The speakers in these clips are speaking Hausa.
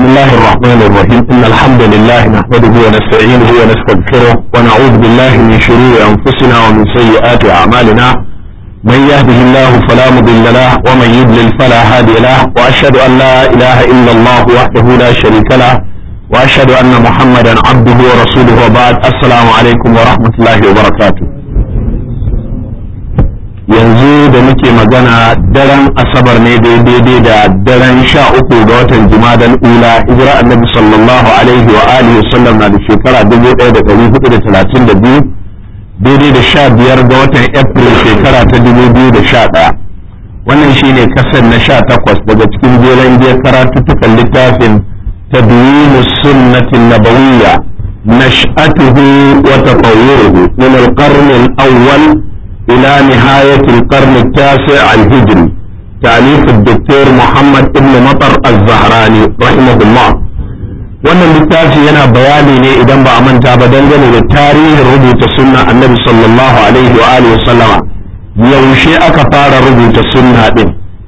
بسم الله الرحمن الرحيم إن الحمد لله نحمده ونستعينه ونستغفره ونعوذ بالله من شرور أنفسنا ومن سيئات أعمالنا من يهده الله فلا مضل له ومن يضلل فلا هادي له وأشهد أن لا إله إلا الله وحده لا شريك له وأشهد أن محمدا عبده ورسوله وبعد السلام عليكم ورحمة الله وبركاته yanzu da muke magana daren asabar ne daidai da daren sha uku ga watan jumadan ula hijira annabi sallallahu alaihi wa alihi wa sallam na da shekara dubu ɗaya da ɗari hudu da talatin da biyu daidai da sha biyar ga watan april shekara ta dubu biyu da sha ɗaya wannan shine kasar na sha takwas daga cikin jeren biyar karatuttukan littafin تدوين السنة النبوية نشأته وتطوره من القرن الأول إلى نهاية القرن التاسع الهجري تأليف الدكتور محمد بن مطر الزهراني رحمه الله wannan littafi yana bayani ne idan ba a manta ba dangane da tarihin rubuta sunna annabi sallallahu alaihi wa alihi sallama yaushe aka fara rubuta sunna din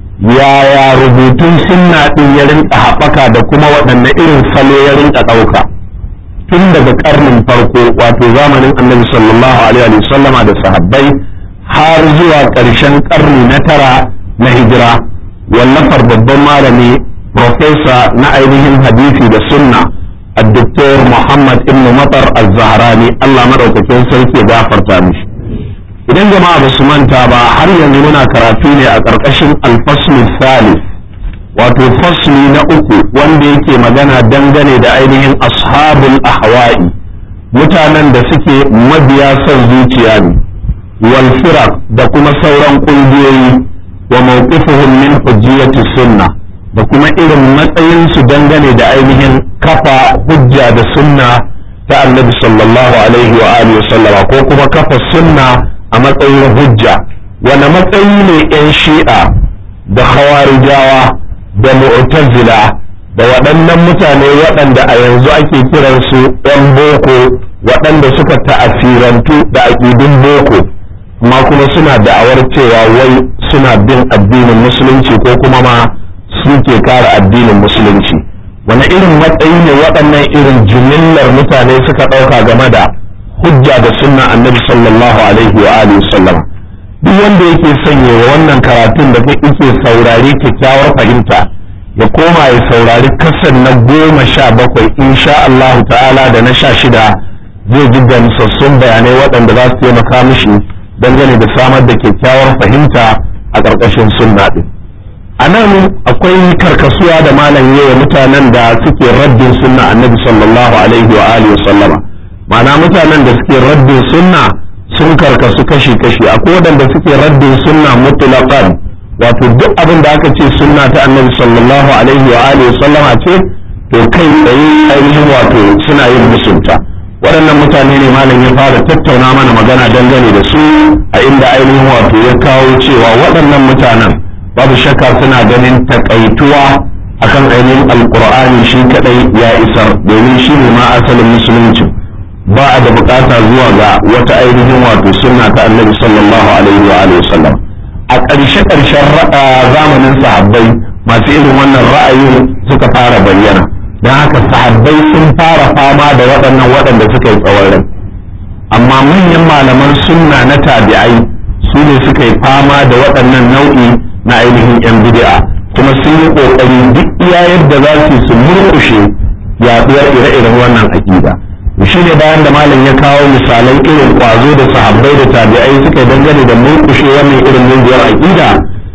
yaya rubutun sunna din ya rinka haɓaka da kuma waɗanne irin salo ya rinka ɗauka tun daga ƙarnin farko wato zamanin annabi sallallahu alaihi wa sallama da sahabbai har zuwa ƙarshen ƙarni na tara na hijira wallafar babban malami profesa na ainihin hadisi da sunna الدكتور محمد ابن مطر الزهراني الله مدaukakin sarki ya gafarta mishi idan jama'a ba su manta ba har yanzu muna karatu ne a ƙarƙashin alfaslu salis wato fasli na uku wanda yake magana dangane da ainihin ashabul ahwa'i mutanen da suke mabiya son zuciya ne wal da kuma sauran ƙungiyoyi wa mawqifuhum min hujjiyati sunna da kuma irin matsayinsu dangane da ainihin kafa hujja da sunna ta annabi sallallahu alaihi wa alihi sallama ko kuma kafa sunna a matsayin hujja wani matsayi ne 'yan shi'a da khawarijawa da mu'tazila da waɗannan mutane waɗanda a yanzu ake kiransu 'yan boko waɗanda suka ta'asirantu da aƙidun boko amma kuma suna da'awar cewa wai suna bin addinin musulunci ko kuma ma suke kare addinin musulunci wani irin matsayi ne waɗannan irin jimillar mutane suka ɗauka game da hujja da sunna annabi sallallahu alaihi wa alihi sallam duk wanda yake sanya wa wannan karatun da yake saurari kyakkyawar fahimta ya koma ya saurari kasan na goma sha bakwai insha Allah ta'ala da na sha shida zai ji gamsassun bayanai waɗanda za su taimaka mishi dangane da samar da kyakkyawar fahimta a ƙarƙashin sunna ɗin a nan akwai karkasuwa da malam yawa mutanen da suke raddin sunna annabi sallallahu alaihi wa alihi sallama ma'ana mutanen da suke raddin sunna sun karkasu kashi-kashi akwai waɗanda suke raddin sunna mutlaqan wato duk abin da aka ce sunna ta annabi sallallahu alaihi wa alihi sallama ce to kai tsaye ainihin wato suna yin musunta waɗannan mutane ne malam ya fara tattauna mana magana dangane da su a inda ainihin wato ya kawo cewa waɗannan mutanen babu shakka suna ganin takaituwa akan ainihin alkur'ani shi kadai ya isar domin shi ne ma asalin musulunci ba a da bukata zuwa ga wata ainihin wato sunna ta annabi sallallahu alaihi wa alihi wasallam a ƙarshe ƙarshen zamanin sahabbai masu irin wannan ra'ayin suka fara bayyana don haka sahabbai sun fara fama da waɗannan waɗanda suka yi tsawon rai amma manyan malaman sunna na tabi'ai su ne suka yi fama da waɗannan nau'i na ainihin 'yan bid'a kuma sun yi ƙoƙari duk iya yadda za su su murƙushe yaɗuwar ire-iren wannan aƙida shi ne bayan da malam ya kawo misalan irin ƙwazo da sahabbai da tabi'ai suka yi dangane da murƙushe wannan irin mungiyar aƙida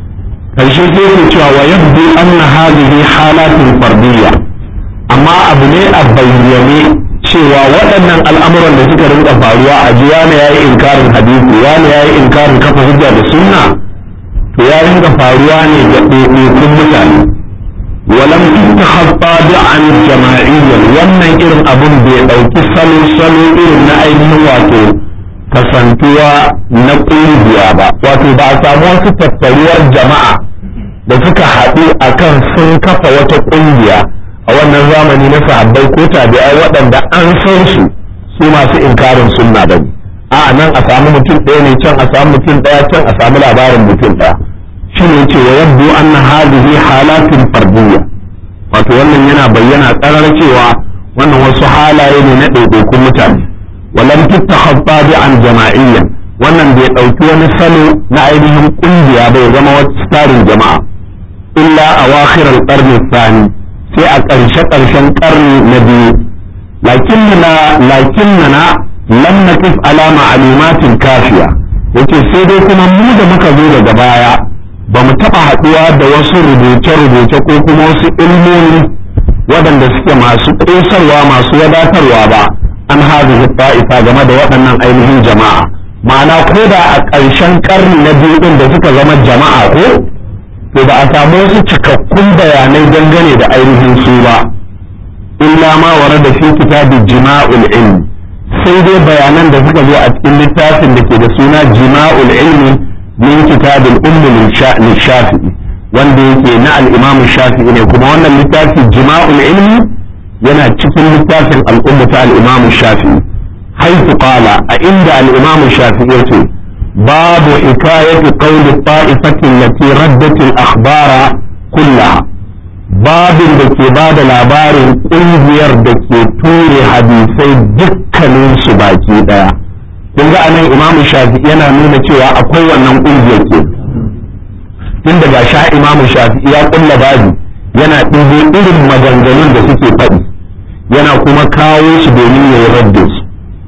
karshe sai ke cewa wa yabdu anna hadhihi halatin fardiyya amma abu ne a bayyane cewa waɗannan al'amuran da suka rinka faruwa a ji wani yayi inkarin hadisi wani yayi inkarin kafa hujja da sunna to ya rinka faruwa ne ga ɗaiɗaikun mutane walam takhaffa an jama'iyyan wannan irin abun bai ɗauki salo salo irin na ainihin wato kasantuwa na ƙungiya ba wato ba a samu wasu tattaruwar jama'a da suka haɗu akan sun kafa wata ƙungiya a wannan zamani na sahabbai ko tabi'ai waɗanda an san su su masu inkarin sunna bane a nan a samu mutum ɗaya ne can a samu mutum ɗaya can a samu labarin mutum ɗaya shi ne ce wa yabdu anna hadhihi halatin fardiyya wato wannan yana bayyana tsarar cewa wannan wasu halaye ne na ɗaiɗaikun mutane walam tuttakhaffa bi an jama'iyyan wannan bai ɗauki wani salo na ainihin ƙungiya bai zama wata tsarin jama'a illa a wakhirar ƙarni sani sai a ƙarshe ƙarshen ƙarni na biyu lakinnana lakinnana lam naqif ala ma'lumatin kafiya yace sai dai kuma mu da muka zo daga baya ba mu taɓa haɗuwa da wasu rubuce-rubuce ko kuma wasu ilmomi waɗanda suke masu ƙosarwa masu wadatarwa ba an hazihi ta'ifa game da waɗannan ainihin jama'a ma'ana ko da a ƙarshen ƙarni na biyu ɗin da suka zama jama'a ko to ba a samu wasu cikakkun bayanai dangane da ainihin su ba illa ma wara da fi kitabi jima'ul ilmi sai dai bayanan da suka zo a cikin littafin da ke da suna jima'ul ilmi min kitabil ummi shafi'i wanda yake na al-imam shafi'i ne kuma wannan littafi jima'ul ilmi yana cikin littafin al'umma ta al-imam shafi'i haifu qala a inda al-imam shafi'i yace babu hikayatu qawli ta'ifatin lati raddat al-akhbara kullaha babin da ke ba da labarin ƙungiyar da ke ture hadisai dukkanin su baki ɗaya kun ga anan imam shafi'i yana nuna cewa akwai wannan ƙungiyar ke tun daga sha imam shafi'i ya kulla babi yana ɗigo irin maganganun da suke faɗi yana kuma kawo su domin ya yi radda su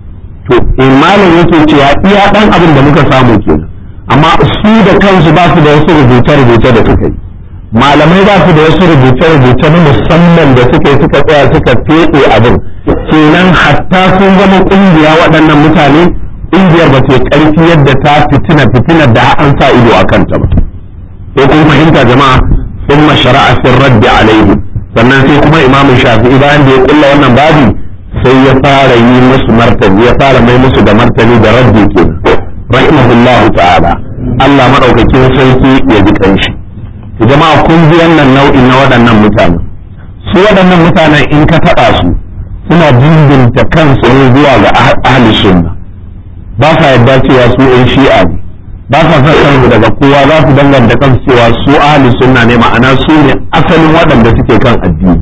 to imanin yake cewa iya ɗan abin da muka samu ke amma su da kansu ba su da wasu rubuce-rubuce da suka yi malamai ba su da wasu rubuce-rubuce na musamman da suka yi suka tsaya suka feɗe abin kenan hatta sun zama ƙungiya waɗannan mutane ƙungiyar ba ta ƙarfi yadda ta fitina fitina da an sa ido a kanta ba ko kun fahimta jama'a sun mashara'a sun raddi alaihim sannan sai kuma imamu shafi'i bayan da ya kulla wannan babi sai ya fara yi musu martani ya fara mai musu da martani da raddi kenan rahimahullahu ta'ala Allah madaukakin sarki ya ji kanshi jama'a kun ji wannan nau'in na waɗannan mutane su waɗannan mutanen in ka taɓa su suna dindinta kansu ne zuwa ga ahli sunna ba sa yadda cewa su ɗan shi'a ne ba sa son kansu daga kowa za su danganta kansu cewa su ahli sunna ne ma'ana su ne asalin waɗanda suke kan addini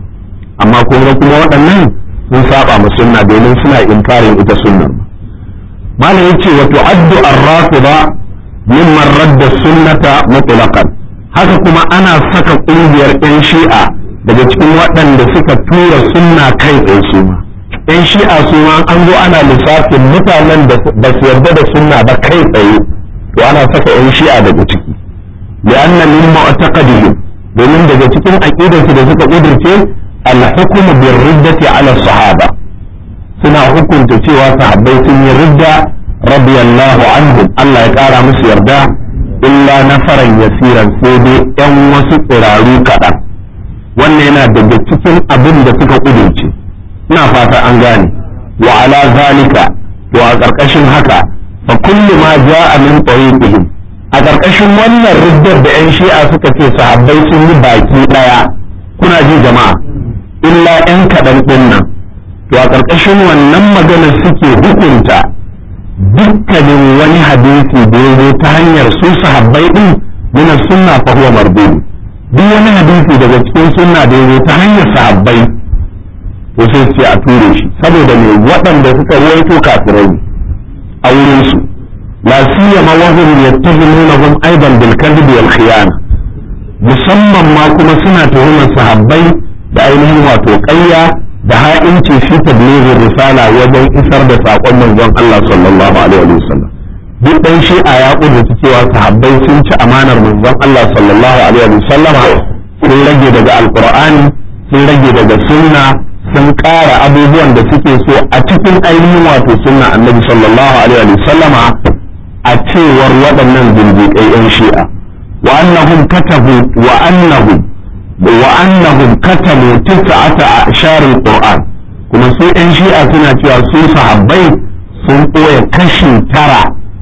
amma kuma kuma waɗannan sun saba ma sunna domin suna inkarin ita sunnar malam yace wa tu'addu ar-rafida mimman radda sunnata mutlaqan haka kuma ana saka ƙungiyar 'yan shi'a daga cikin waɗanda suka tura sunna kai tsaye su ma 'yan shi'a su ma an zo ana lissafin mutanen da ba su yarda da sunna ba kai tsaye to ana saka 'yan shi'a daga ciki li'anna min mu'taqadihim domin daga cikin aqidarsu da suka kudirce al-hukmu bir riddati ala sahaba suna hukunta cewa sahabbai sun yi ridda radiyallahu anhum Allah ya kara musu yarda illa nafaran yasiran sai dai yan wasu tsiraru kaɗan wannan yana daga cikin abin da suka ƙudurce ina fata an gane wa ala zalika to a ƙarƙashin haka fa kullu ma ja'a min tariqihim a ƙarƙashin wannan riddar da yan shi'a suka ce sahabbai sun yi baki ɗaya kuna ji jama'a illa yan kaɗan ɗin nan to a ƙarƙashin wannan maganar suke hukunta dukkanin wani hadisi da ya zo ta hanyar su sahabbai din min sunna fa huwa mardud duk wani hadisi daga cikin sunna da ya zo ta hanyar sahabbai to sai sai a ture shi saboda me waɗanda suka ruwaito kafirai a wurin su la siyama wa hum yattahimunahum aidan bil kadhib wal khiyana musamman ma kuma suna tuhumar sahabbai da ainihin wato ƙarya da ha'inci fi tablighin risala wajen isar da saƙon manzon Allah sallallahu alaihi wa sallam duk dan shi'a ya kudurta cewa sahabbai sun ci amanar manzon Allah sallallahu alaihi wa sallam sun rage daga alqur'ani sun rage daga sunna sun ƙara abubuwan da suke so a cikin ainihin wato sunna annabi sallallahu alaihi wa sallam a cewar waɗannan zindiƙai yan shi'a wa annahum katabu wa annahum وأنهم كتبوا تسعة أعشار القرآن كما سوء إن شيء سنة سوء صحابي sun ɓoye kashi tara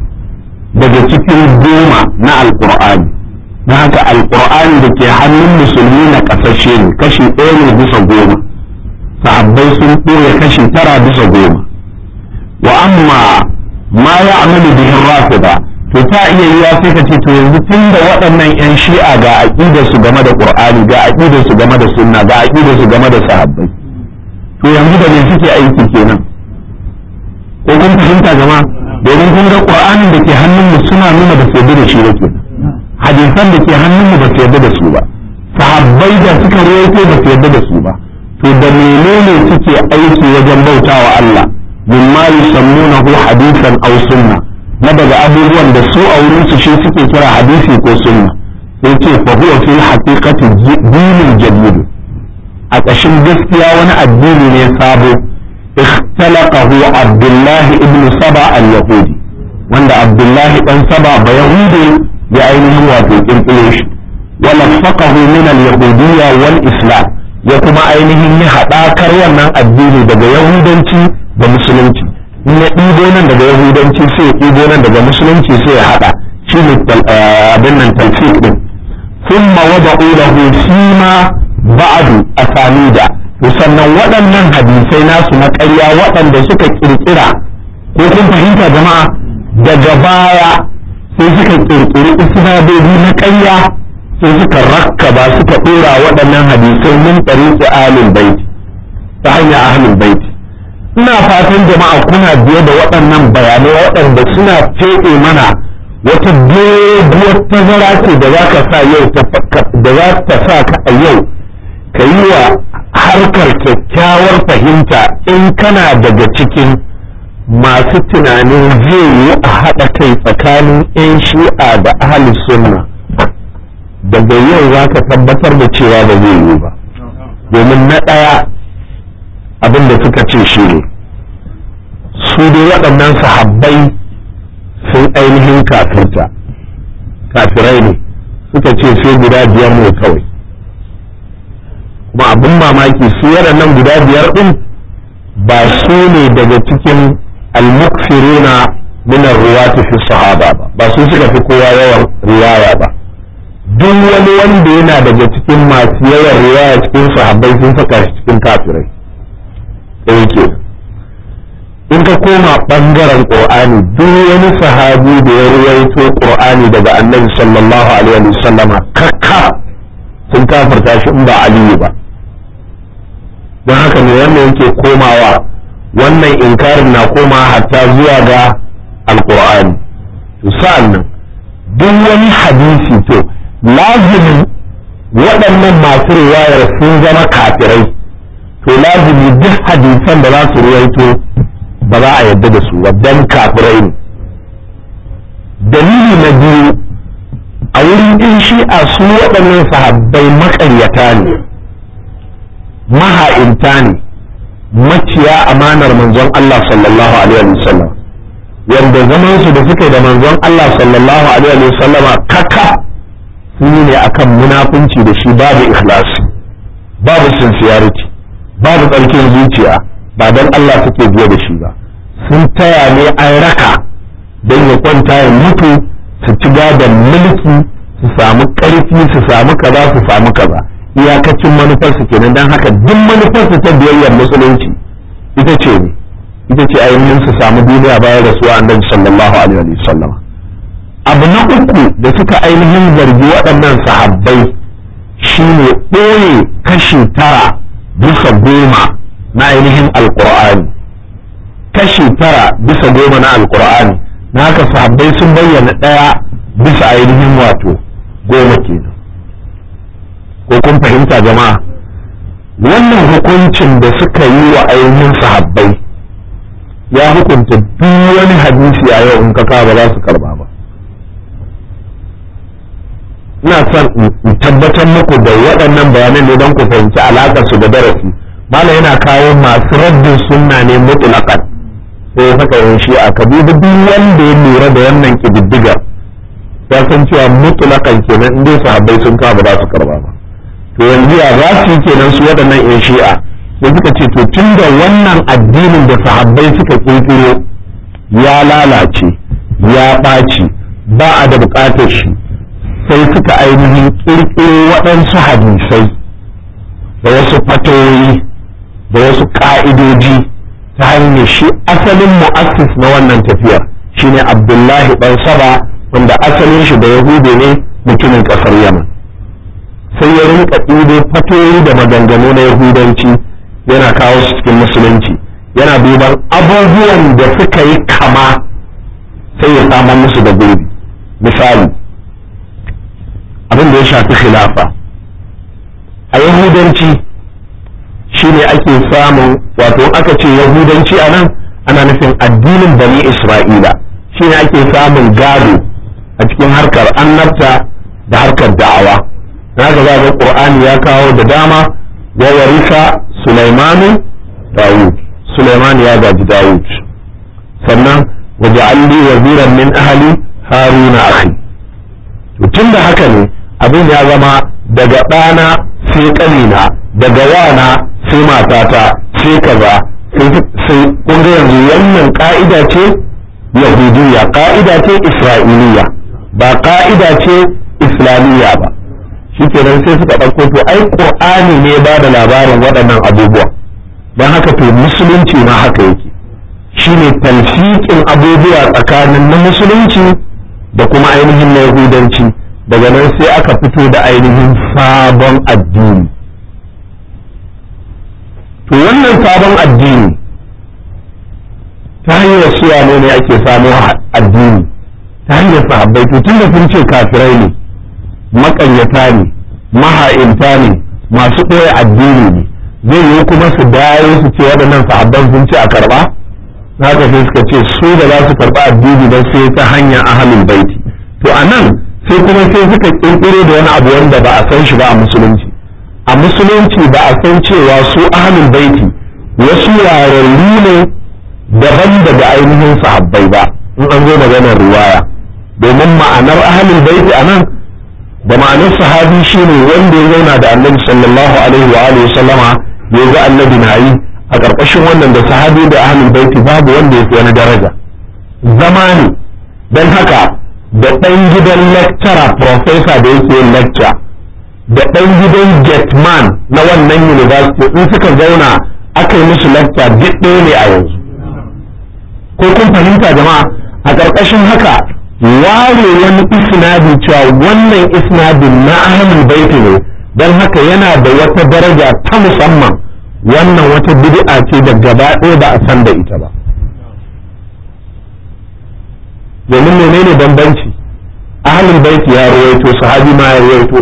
daga cikin goma na alƙur'ani na haka alƙur'ani da ke hannun musulmi na ƙasashe ne kashi ɗaya ne bisa goma sahabbai sun ɓoye kashi tara bisa goma wa amma ma ya amalu bihin rafida to to ta iya yiwa sai ka ce to yanzu tun da waɗannan 'yan shi'a ga aƙidarsu game da ƙur'ani ga aƙidarsu game da sunna ga aƙidarsu game da sahabbai to yanzu da me suke aiki kenan ko kun fahimta jama'a domin kun ga ƙur'anin da ke hannunmu suna nuna ba su yarda da shi ba ke hadisan da ke hannunmu ba su yarda da su ba sahabbai da suka rawaito ba su yarda da su ba to da menene suke aiki wajen bautawa Allah mimma yusammunahu hadisan aw sunna na daga abubuwan da su a wurin su shi suke kira hadisi ko sunna sai ce fa huwa fi haqiqati dinin jadid a ƙashin gaskiya wani addini ne sabo اختلقه عبد الله ابن سبع اليهودي wanda Abdullahi dan saba ba Yahudi ya ainihin wato kirkiro shi walaffaqahu min al-yahudiyya wal islam ya kuma ainihin yi haɗakar wannan addini daga yahudanci da musulunci in ya ɗibo nan daga yahudanci sai ya ɗibo nan daga musulunci sai ya haɗa shi ne abin nan talfiq din thumma wada'u lahu fima ba'du asanida to sannan waɗannan hadisai nasu na ƙarya waɗanda suka ƙirƙira ko kun fahimta jama'a daga baya sai suka ƙirƙiri isnadodi na ƙarya sai suka rakkaba suka ɗora waɗannan hadisai min ɗariƙi ahlul bait ta hanyar ahlul bait ina fatan jama'a kuna biye da waɗannan bayanai waɗanda suna feɗe mana wata doguwar tazara ce da za ka sa yau da za ta sa ka a yau ka yi wa harkar kyakkyawar fahimta in kana daga cikin masu tunanin zai yi a haɗa kai tsakanin 'yan shi'a da ahli sunna daga yau za ka tabbatar da cewa ba zai yi ba domin na ɗaya abin da suka ce shi ne su dai waɗannan sahabbai sun ainihin kafirta kafirai ne suka ce sai guda biyar ne kawai kuma abin mamaki su waɗannan guda biyar ɗin ba su ne daga cikin almukfiruna min ruwati fi sahaba ba ba su suka fi kowa yawan riwaya ba duk wani wanda yana daga cikin masu yawan riwaya cikin sahabbai sun saka shi cikin kafirai ɗaya ke in ka koma ɓangaren ƙur'ani duk wani sahabi da ya ruwaito ƙur'ani daga annabi sallallahu alaihi wasallama kakka sun kafirta shi in ba aliyu ba don haka ne wannan yake komawa wannan inkarin na koma hatta zuwa ga alkur'ani to sa'an nan duk wani hadisi to lazimin waɗannan masu riwayar sun zama kafirai to lazimi duk hadisan da za su ruwaito ba za a yadda da su don kafirai ne dalili na biyu a wurin in shi'a su waɗannan sahabbai maƙaryata ne maha'inta ne maciya amanar manzon Allah sallallahu alaihi wasallam wanda zaman su da suke da manzon Allah sallallahu alaihi wasallama kaka sun yi ne akan munafunci da shi babu ikhlasi babu sincerity babu tsarkin zuciya ba don Allah suke biye da shi ba sun taya ne an raka don ya kwanta ya mutu su ci gadon mulki su samu ƙarfi su samu kaza su samu kaza iyakacin manufarsu kenan don haka duk manufarsu ta biyayyar musulunci ita ce ne ita ce ainihin su samu duniya bayan rasuwa annabi sallallahu alaihi wa sallam abu na uku da suka ainihin zargi waɗannan sahabbai shine ɓoye kashi tara bisa goma na ainihin alkur'ani kashi tara bisa goma na alkur'ani na haka sahabbai sun bayyana ɗaya bisa ainihin wato goma kenan ko kun fahimta jama'a wannan hukuncin da suka yi wa ainihin sahabbai ya hukunta duk wani hadisi a yau in ka ba za su karba ba ina son in tabbatar muku da waɗannan bayanan ne don ku fahimci alaƙar su da darasi mala yana kawo masu raddin sunna ne mutlaqan sai saka yin shi a kabibu duk wanda ya lura da wannan kididdigar ya san cewa mutlaqan kenan in dai sahabbai sun kawo ba za su karba ba to yanzu ya za su yi kenan su waɗannan yan shi'a sai suka ce to tun da wannan addinin da sahabbai suka kirkiro ya lalace ya ɓaci ba a da buƙatar shi sai suka ainihin kirkiro waɗansu hadisai da wasu fatoyi da wasu ƙa'idoji ta hanyar shi asalin mu'assis na wannan tafiyar shine abdullahi ɗan saba wanda asalin shi da yahude ne mutumin ƙasar yaman sai ya rinka ɗibo fatoyi da maganganu na yahudanci yana kawo su cikin musulunci yana duban abubuwan da suka yi kama sai ya samar musu da gurbi misali abin da ya shafi khilafa a yahudanci shine ake samun wato aka ce yahudanci a nan ana nufin addinin bani isra'ila shine ake samun gado a cikin harkar annabta da harkar da'awa na ga ga qur'ani ya kawo da dama wa warisa sulaimanu dawud sulaiman ya gaji dawud sannan waja'alli waziran min ahli haruna akhi to tunda haka ne abin ya zama daga ɗana sai ƙanina daga wana sai matata sai kaza sai kun ga yanzu wannan ka'ida ce yahudiyya ka'ida ce isra'iliya ba ka'ida ce islamiyya ba shikenan sai suka ɗauko to ai qur'ani ne ba da labarin waɗannan abubuwa don haka to musulunci ma haka yake shine talfiƙin abubuwa tsakanin na musulunci da kuma ainihin na yahudanci daga nan sai aka fito da ainihin sabon addini to wannan sabon addini ta hanyar suwa ne ne ake samu addini ta hanyar sahabbai to tun da sun ce kafirai ne maƙaryata ne maha'inta ne masu ɓoye addini ne zai yi kuma su dawo su ce waɗannan sahabban sun ce a karɓa na haka sai suka ce su da za su karɓa addini don sai ta hanyar ahalin baiti to a nan sai kuma sai suka ƙirƙiro da wani abu wanda ba a san shi ba a musulunci a musulunci ba a san cewa su ahalin baiti wasu yararru ne daban daga ainihin sahabbai ba in an zo maganar riwaya domin ma'anar ahalin baiti a nan da ma'anar sahabi shine wanda ya zauna da annabi sallallahu alaihi wa alihi sallama ya ga annabi na yi a ƙarƙashin wannan da sahabi da ahlul baiti babu wanda ya fi wani daraja zama ne don haka da ɗan gidan lecturer professor da yake yin lecture da ɗan gidan getman na wannan university in suka zauna aka yi musu lecture duk ɗaya ne a yanzu ko kun fahimta jama'a a ƙarƙashin haka ware wani isnadi cewa wannan isnadin na ahlul baiti ne don haka yana da wata daraja ta musamman wannan wata bid'a ce da gaba ɗaya ba a san da ita ba domin menene bambanci ahlul baiti ya ruwaito sahabi ma ya ruwaito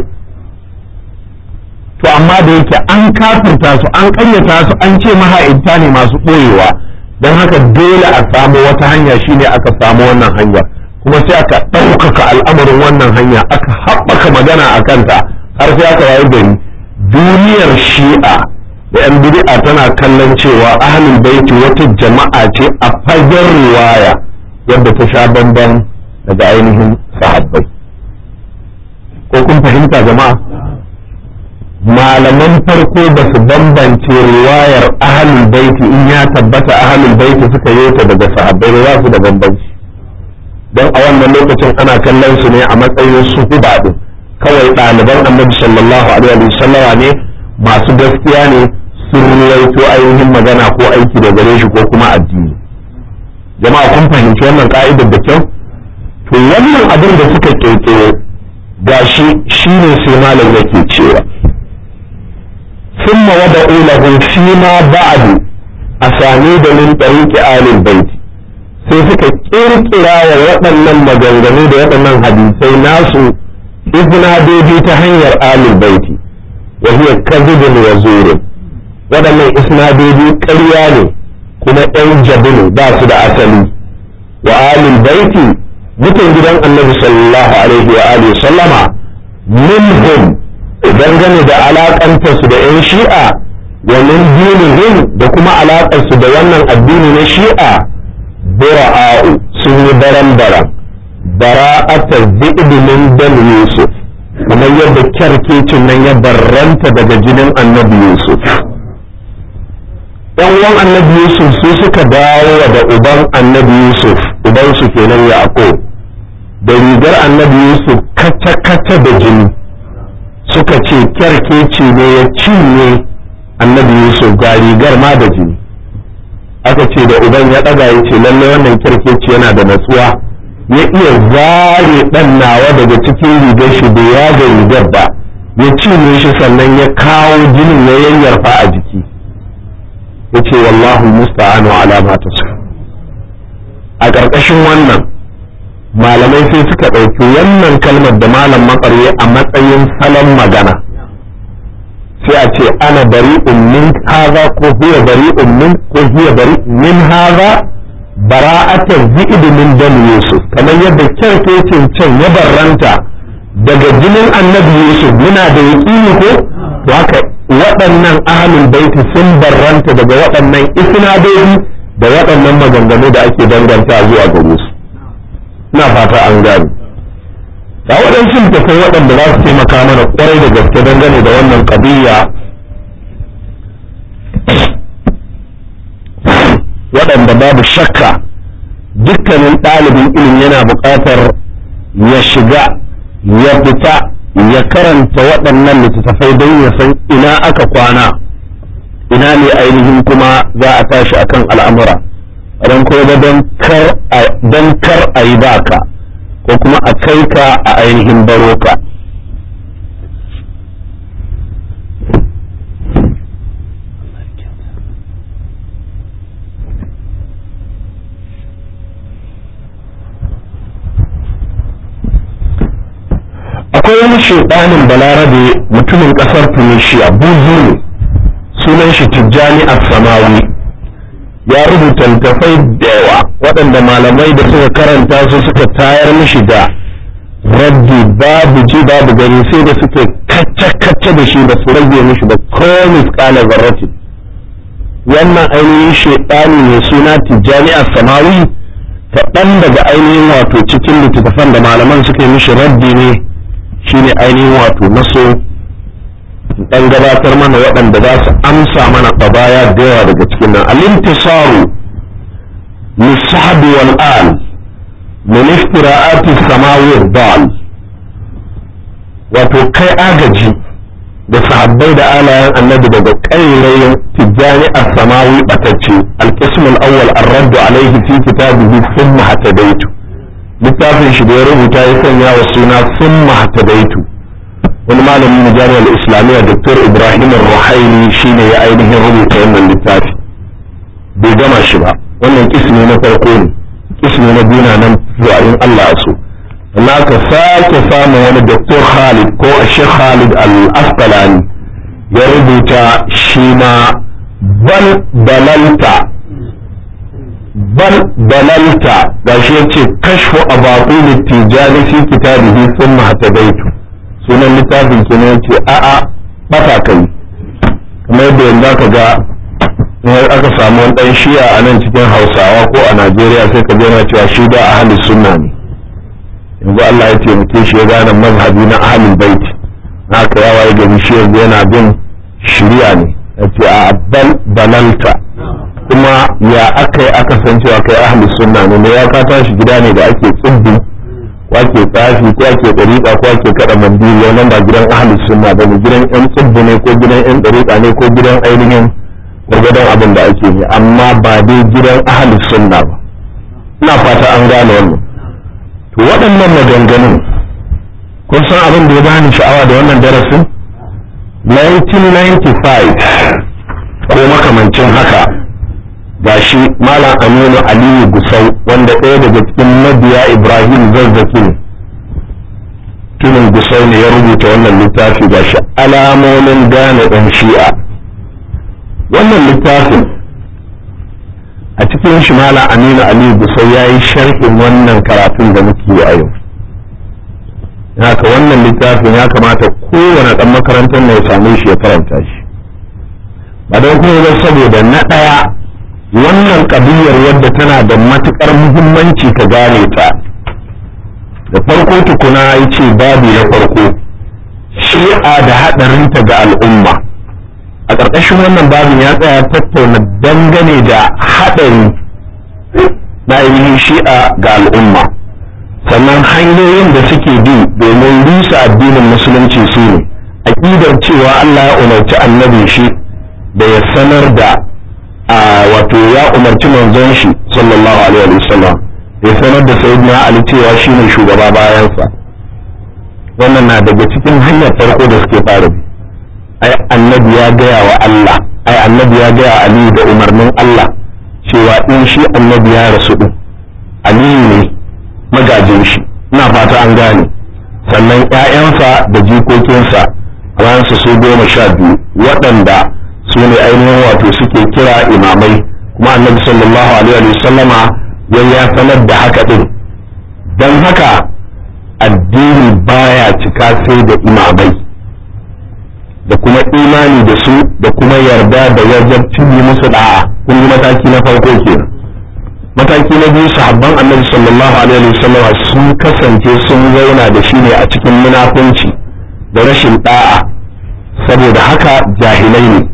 to amma da yake an kafirta su an ƙaryata su an ce maha'inta ne masu ɓoyewa don haka dole a samu wata hanya shine aka samu wannan hanyar kuma sai aka ɗaukaka al'amarin wannan hanya aka haɓaka magana a kanta har sai aka wayi gari duniyar shi'a da yan bid'a tana kallon cewa ahlul baiti wata jama'a ce a fagen riwaya yadda ta sha bamban daga ainihin sahabbai ko kun fahimta jama'a malaman farko ba su bambance riwayar ahlul baiti in ya tabbata ahlul baiti suka yi ta daga sahabbai ba za su da bambanci don a wannan lokacin ana kallon su ne a matsayin su huba din kawai ɗaliban annabi sallallahu alaihi wasallama ne masu gaskiya ne sun ruwaito ainihin magana ko aiki da gare shi ko kuma addini jama'a kun fahimci wannan ka'idar da kyau to wannan abin da suka kirkiro gashi shine sai malam yake cewa ثم وضعوا له فيما بعد أسانيد من طريق آل البيت sai suka kirkira wa waɗannan maganganu da waɗannan hadisai nasu isnadodi ta hanyar alul baiti wa hiya kadhibun wa zurin waɗannan isnadodi ƙarya ne kuma ɗan jabinu ba su da asali wa alul baiti mutan gidan annabi sallallahu alaihi wa alihi sallama minhum dangane da alaƙantarsu da 'yan shi'a wa min dinihim da kuma alaƙarsu da wannan addini na shi'a bura'a'u sun yi baran-baran bara'ata zi'bi min dan yusuf kamar yadda kyarkecin nan ya barranta daga jinin annabi yusuf yan uwan annabi yusuf su suka dawo da uban annabi yusuf uban su kenan yaqub da rigar annabi yusuf kaca-kaca da jini suka ce kyarkeci ne ya cinye annabi yusuf ga rigar ma da jini aka ce da uban ya ɗaga ya ce lallai wannan kirkeci yana da natsuwa ya iya zare ɗan nawa daga cikin rigar shi da ya ga rigar ba ya cinye shi sannan ya kawo jinin ya yayyarfa a jiki ya ce wallahu musta'anu ala ma a ƙarƙashin wannan malamai sai suka ɗauki wannan kalmar da malam makarye a matsayin salon magana sai a ce ana bari'un min haza ko huwa bari'un min ko huwa bari min haza bara'atar zi'id min dam yusuf kamar yadda kyarkecin can ya barranta daga jinin annabi yusuf muna da yaƙini ko to haka waɗannan ahlul baiti sun barranta daga waɗannan isnadodi da waɗannan maganganu da ake danganta zuwa gare su ina fata an gane ga waɗansu littattafai waɗanda za su taimaka mana ƙwarai da gaske dangane da wannan ƙabiyya waɗanda babu shakka dukkanin ɗalibin ilimi yana buƙatar ya shiga ya fita ya karanta waɗannan littattafai don ya san ina aka kwana ina ne ainihin kuma za a tashi akan al'amura don kuma don kar a yi baka ko kuma a kai ka a ainihin baro ka akwai wani shaidanin balarabe mutumin kasar tunisia buzu ne sunan shi tijjani samawi ya rubuta littafai da yawa waɗanda malamai da suka karanta su suka tayar mishi da raddi babu ji babu gani sai da suke kacce-kacce da shi da su rage mishi da komis kala zarratin wannan ainihin shaidani mai suna tijjani samawi kaɗan daga ainihin wato cikin littattafan da malaman suka yi mishi raddi ne shine ainihin wato naso dan gabatar mana waɗanda za su amsa mana qabaya da yawa daga cikin nan al-intisaru lisahbi wal al min iftira'ati samawi dal wato kai agaji da sahabbai da alayan annabi daga ƙairayin tijjani as-samawi batacce al-qism al-awwal ar-radd alayhi fi kitabihi thumma hatadaitu littafin shi da ya rubuta ya sanya wa suna thumma hatadaitu wani malamin na jami'ar islamiyya dr ibrahim ruhaili shine ya ainihin rubuta wannan littafi bai gama shi ba wannan kismi na farko ne kismi na biyu na nan zuwa in allah so Allah ka sake samun wani dr khalid ko a sheikh khalid al-asqalani ya rubuta shi ma bal dalalta bal dalalta gashi yace kashfu abatil tijani fi kitabihi thumma hatadaitu sunan littafin kenan ya ce a'a bata kai kamar yadda yanzu aka ga in aka samu wani dan shiya a nan cikin hausawa ko a najeriya sai ka yana cewa shi da ahalin sunna ne yanzu allah ya taimake shi ya gane mazhabi na ahalin baiti na aka yawa ya gani shi yanzu yana bin shirya ne ya ce a bal balalta kuma ya aka yi aka san cewa kai ahalin sunna ne ne ya ka tashi gida ne da ake tsibbi ko ake tsafi ko ake ɗariƙa ko ake kaɗa mandiri wannan ba gidan ahalus sunna ba ne gidan yan tsibbi ne ko gidan yan ɗariƙa ne ko gidan ainihin gwargwadon abin da ake yi amma ba dai gidan ahalus sunna ba ina fata an gane wannan to waɗannan maganganun kun san abin da ya bani sha'awa da wannan darasin 1995 ko makamancin haka gashi malam aminu aliyu gusau wanda ɗaya daga cikin mabiya ibrahim zazzaki ne tunin gusau ne ya rubuta wannan littafi gashi alamomin gane ɗan shi'a wannan littafin a cikin shi malam aminu aliyu gusau ya yi sharhin wannan karatun da muke yi a yau haka wannan littafin ya kamata kowane ɗan makarantar ne ya same shi ya karanta shi ba don kuma saboda na ɗaya wannan ƙabiyar wadda tana da matuƙar muhimmanci ka gane ta da farko tukuna ya ce babu na farko shi'a da haɗarinta ga al'umma a ƙarƙashin wannan babin ya tsaya tattauna dangane da haɗari na ainihin shi'a ga al'umma sannan hanyoyin da suke bi domin rusa addinin musulunci su ne aƙidar cewa Allah ya umarci annabi shi da ya sanar da a wato ya umarci manzon shi sallallahu alaihi wasallam ya sanar da sayyidina ali cewa shine shugaba bayansa wannan na daga cikin hanyar farko da suke fara bi ai annabi ya gaya wa Allah ai annabi ya gaya aliyu da umarnin Allah cewa in shi annabi ya rasu din aliyu ne magajin shi ina fata an gane sannan ƴaƴansa da jikokinsa a bayansa su goma sha biyu waɗanda su ne ainihin wato suke kira imamai kuma annabi sallallahu alaihi wa sallama ya ya sanar da haka din don haka addini baya cika sai da imamai da kuma imani da su da kuma yarda da wajabcin yi musu da'a kun yi mataki na farko kenan mataki na biyu sahabban annabi sallallahu alaihi wasallam sun kasance sun zauna da shi ne a cikin munafunci da rashin da'a saboda haka jahilai ne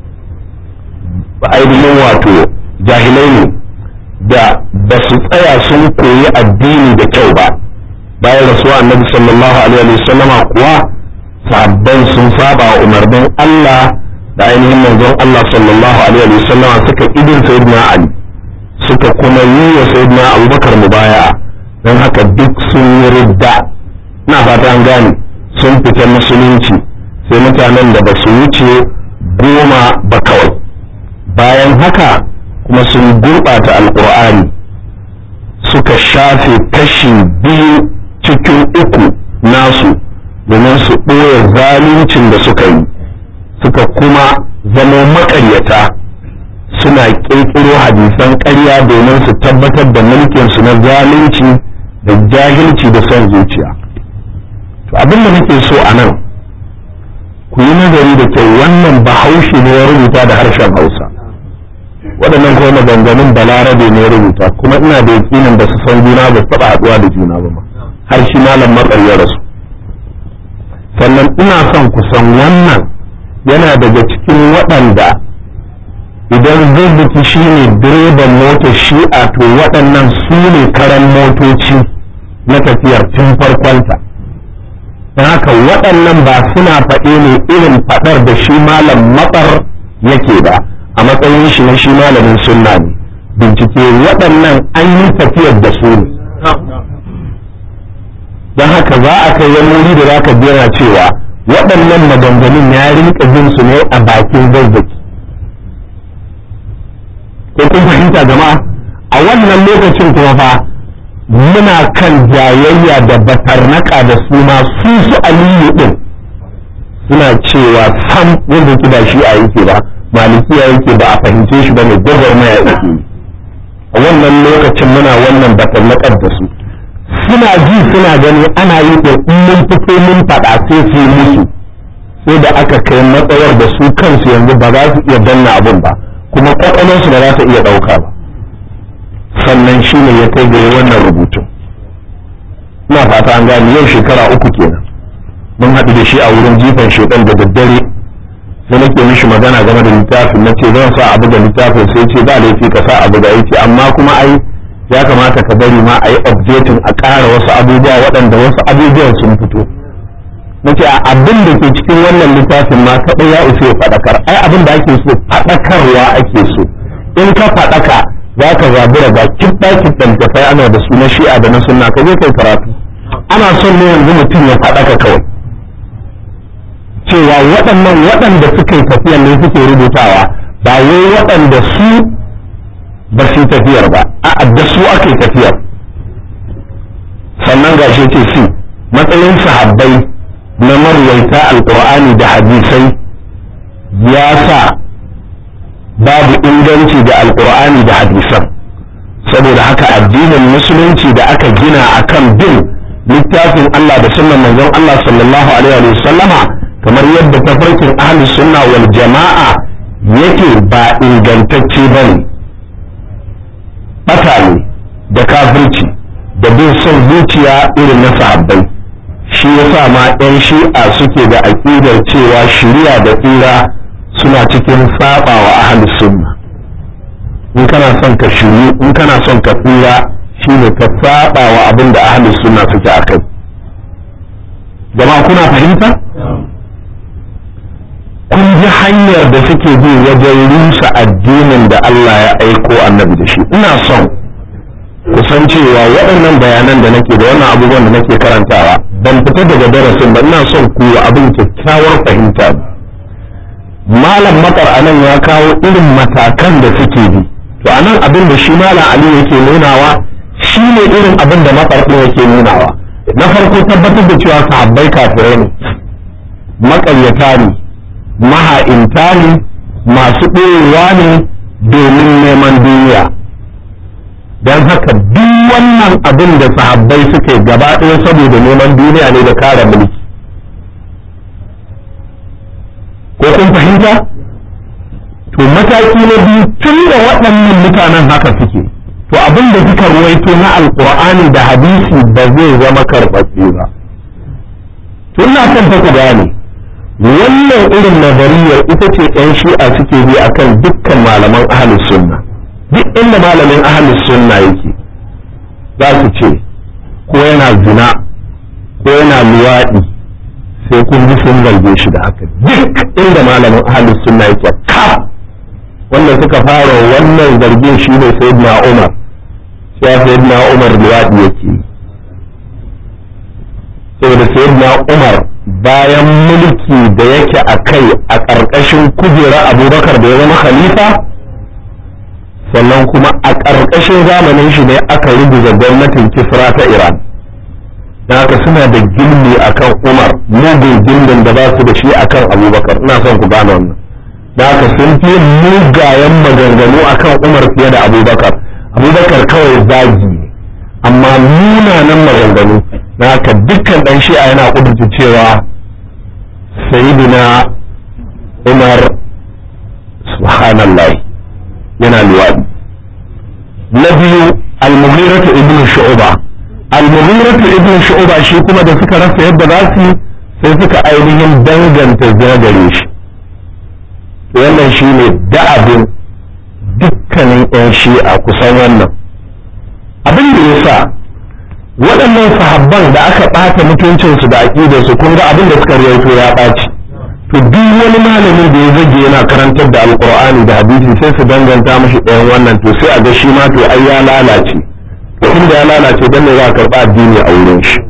ainihin wato jahilai ne da ba su tsaya sun koyi addini da kyau ba bayan rasuwa annabi sallallahu alaihi wasallama kuwa sabban sun saba wa umarnin Allah da ainihin manzon Allah sallallahu alaihi wa sallama suka idin sayyidina Ali suka kuma yi wa sayyidina Abubakar mubaya'a don haka duk sun yi ridda ina fata an gane sun fita musulunci sai mutanen da ba su wuce goma ba kawai bayan haka kuma sun gurɓata alƙur'ani suka shafe kashi biyu cikin uku nasu domin su ɓoye zaluncin da suka yi suka kuma zama maƙaryata suna ƙirƙiro hadisan ƙarya domin su tabbatar da mulkinsu na zalunci da jahilci da son zuciya to abin da nake so a nan ku yi nazari da kyau wannan bahaushe ne ya rubuta da harshen hausa waɗannan kuma maganganun balarabe ne ya rubuta kuma ina da yakinin ba su san juna ba su taɓa haɗuwa da juna ba ma har shi malam matsar ya rasu sannan ina son ku san wannan yana daga cikin waɗanda idan zazzuki shi ne direban motar shi'a to waɗannan su ne karan motoci na tafiyar tun farkonta don haka waɗannan ba suna faɗe ne irin faɗar da shi malam matsar yake ba a matsayin shi na shi malamin sunna ne bincike waɗannan an yi tafiyar da su ne don haka za a kai wani wuri da za ka biyana cewa waɗannan maganganun ya rinka jin su ne a bakin zazzaki ko kun fahimta jama'a a wannan lokacin kuma fa muna kan jayayya da batarnaka da su ma su su aliyu din suna cewa sam wanda ki ba shi a yake ba malikiya yake ba a fahimce shi ba ne gwagwarmaya yake a wannan lokacin muna wannan batarnakar da su suna ji suna gani ana yi da mun fito mun faɗa sai su musu sai da aka kai matsayar da su kansu yanzu ba za su iya danna abin ba kuma kwakwalwarsu ba za ta iya ɗauka ba sannan shi ne ya kai ga wannan rubutun ina fata an gani yau shekara uku kenan mun haɗu da shi a wurin jifan shekan da daddare sai nake mishi magana game da littafin na ce zan sa abu da littafin sai ce ba laifi ka sa abu da yake amma kuma ai ya kamata ka bari ma a yi updating a ƙara wasu abubuwa waɗanda wasu abubuwan sun fito na ce abin da ke cikin wannan littafin ma kaɗai ya isa ya faɗakar ai abin da ake so faɗakarwa ake so in ka faɗaka za ka zabura ga kiɗa kiɗan tafai ana da su na shi'a da na sunna ka je kai karatu ana son ne yanzu mutum ya faɗaka kawai cewa waɗannan waɗanda suka yi tafiyar ne suke rubutawa ba wai waɗanda su ba su tafiyar ba a da su ake tafiyar sannan gashi ce su matsayin sahabbai na marwaita alkur'ani da hadisai ya sa babu inganci da alkur'ani da hadisan saboda haka addinin musulunci da aka gina akan bin littafin Allah da sunnan manzon Allah sallallahu alaihi wa sallama kamar yadda tafarkin ahli sunna wal jama'a yake ba ingantacce bane bata ne da kafirci da bin son zuciya irin na sahabbai shi yasa ma 'yan shi'a suke da aƙidar cewa shiriya da tsira suna cikin saba wa ahli sunna in kana son ka shiru in kana son ka tsira shine ka saba wa abin da ahli sunna suke akai jama'a kuna fahimta kun ji hanyar da suke bi wajen rusa addinin da Allah ya aiko annabi da shi ina son kusan cewa waɗannan bayanan da nake da wannan abubuwan da nake karantawa ban fita daga darasin ba ina son ku abin kyakkyawar fahimta malam matsar anan ya kawo irin matakan da suke bi to anan abin da shi malam ali yake nunawa shi ne irin abin da matsar ɗin yake nunawa na farko tabbatar da cewa sahabbai kafirai ne maƙaryata ne maha'inta ne masu ɗorewa ne domin neman duniya don haka duk wannan abin da sahabbai suka yi gaba ɗaya saboda neman duniya ne da kare mulki ko kun fahimta to mataki na biyu tun da waɗannan mutanen haka suke to abin da suka ruwaito na alkur'ani da hadisi ba zai zama karɓaɓɓe ba tun na kan ku gane wannan irin nazariyar ita ce 'yan shi'a suke bi akan dukkan malaman ahalus sunna duk inda malamin ahalus sunna yake za su ce ko yana zina ko yana luwaɗi sai kun ji sun zarge shi da haka duk inda malamin ahalus sunna yake kaf wanda suka fara wannan zargin shi ne sayyidina umar sai sayyidina umar luwaɗi yake saboda sayyidina umar bayan mulki da yake a kai a ƙarƙashin kujerar abubakar da ya zama khalifa sannan kuma a ƙarƙashin zamanin shi ne aka rubuta gwamnatin kisra ta iran da haka suna da gilmi akan umar mugun gindin da ba su da shi akan abubakar ina son ku gane wannan da haka sun fi mugayen maganganu akan umar fiye da abubakar abubakar kawai zagi ne amma munanan maganganu da haka dukkan ɗan shi'a yana kudurta cewa sayidina umar subhanallah yana luwaɗi na biyu al-mughiratu ibn shu'ba al-mughiratu ibn shu'ba shi kuma da suka rasa yadda za su sai suka ainihin danganta zagare shi wannan shi ne da'abin dukkanin 'yan shi'a kusan wannan abin da ya sa waɗannan sahabban da aka ɓata mutuncinsu da aƙidarsu kun ga abin da suka rawaito ya ɓaci to duk wani malamin da ya zage yana karantar da alkur'ani da hadisi sai su danganta mashi ɗayan wannan to sai a ga shi ma to ai ya lalace to da ya lalace dan ne za a karɓa addini a wurin shi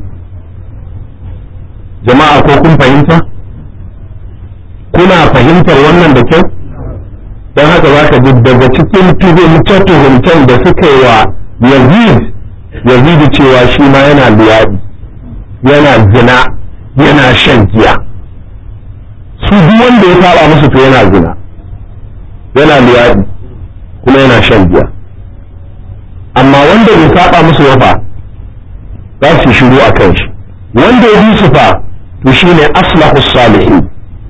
jama'a ko kun fahimta kuna fahimtar wannan da kyau don haka za ka ji daga cikin tuhumce-tuhumcen da suka yi wa yazid yazid cewa shi ma yana luwaɗi yana zina yana shan giya su duk wanda ya saba musu to yana zina yana luwaɗi kuma yana shan giya amma wanda bai saba musu ba za su shiru a kan shi wanda ya bi su fa to shine aslahu salihin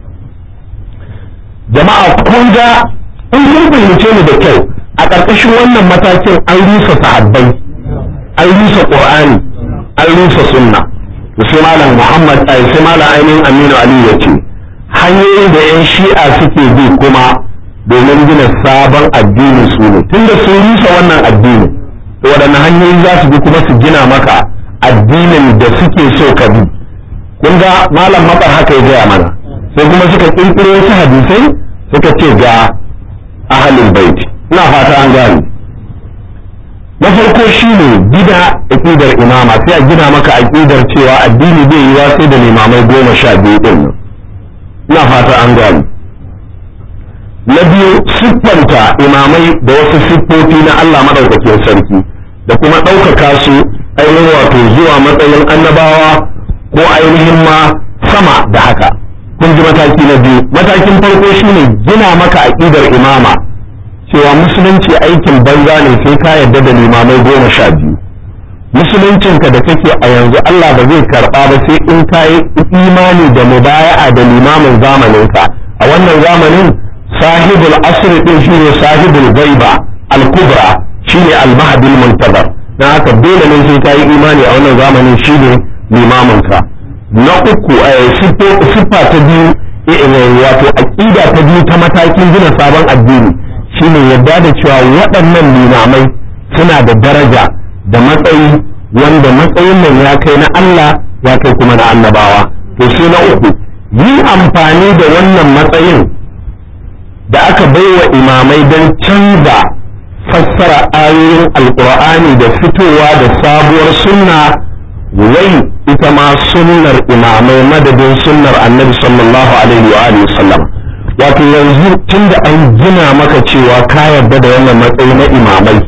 jama'a kun ga in kun fahimce ni da kyau a ƙarƙashin wannan matakin an rusa sahabbai an rusa qur'ani an rusa sunna to sai malam muhammad ai sai malam ainihin aminu ali ya ce hanyoyin da yan shi'a suke bi kuma domin gina sabon addini su ne tunda sun rusa wannan addini to waɗanne hanyoyi za su bi kuma su gina maka addinin da suke so ka bi kun ga malam matsar haka ya gaya mana sai kuma suka kirkiro wasu hadisai suka ce ga ahalin baiti ina fata an gane na farko shine gida aqidar imama sai a gina maka aqidar cewa addini zai yi sai da limamai goma sha biyu din nan ina fata an gane na biyu siffanta imamai da wasu siffofi na Allah madaukakin sarki da kuma ɗaukaka su ainihin wato zuwa matsayin annabawa ko ainihin ma sama da haka kun ji mataki na biyu matakin farko shine gina maka aqidar imama cewa musulunci aikin banza ne sai ka yarda da limamai goma sha biyu musuluncinka da kake a yanzu Allah ba zai karba ba sai in ka yi imani da mubaya'a da limamin zamaninka a wannan zamanin sahibul asr din shine sahibul gaiba al-kubra shine al-mahdi al-muntazar dan haka dole ne sai ka yi imani a wannan zamanin shine limaminka na uku siffa ta biyu wato aƙida ta biyu ta matakin gina sabon addini shine yadda da cewa waɗannan limamai suna da daraja da matsayi wanda matsayin nan ya kai na Allah ya kai kuma na annabawa to sai na uku yin amfani da wannan matsayin da aka baiwa imamai don canza fassara ayoyin alkur'ani da fitowa da sabuwar sunna wai ita ma sunnar imamai madadin sunnar annabi sallallahu alaihi wa alihi wasallam wato yanzu tunda an gina maka cewa ka yarda da wannan matsayi na imamai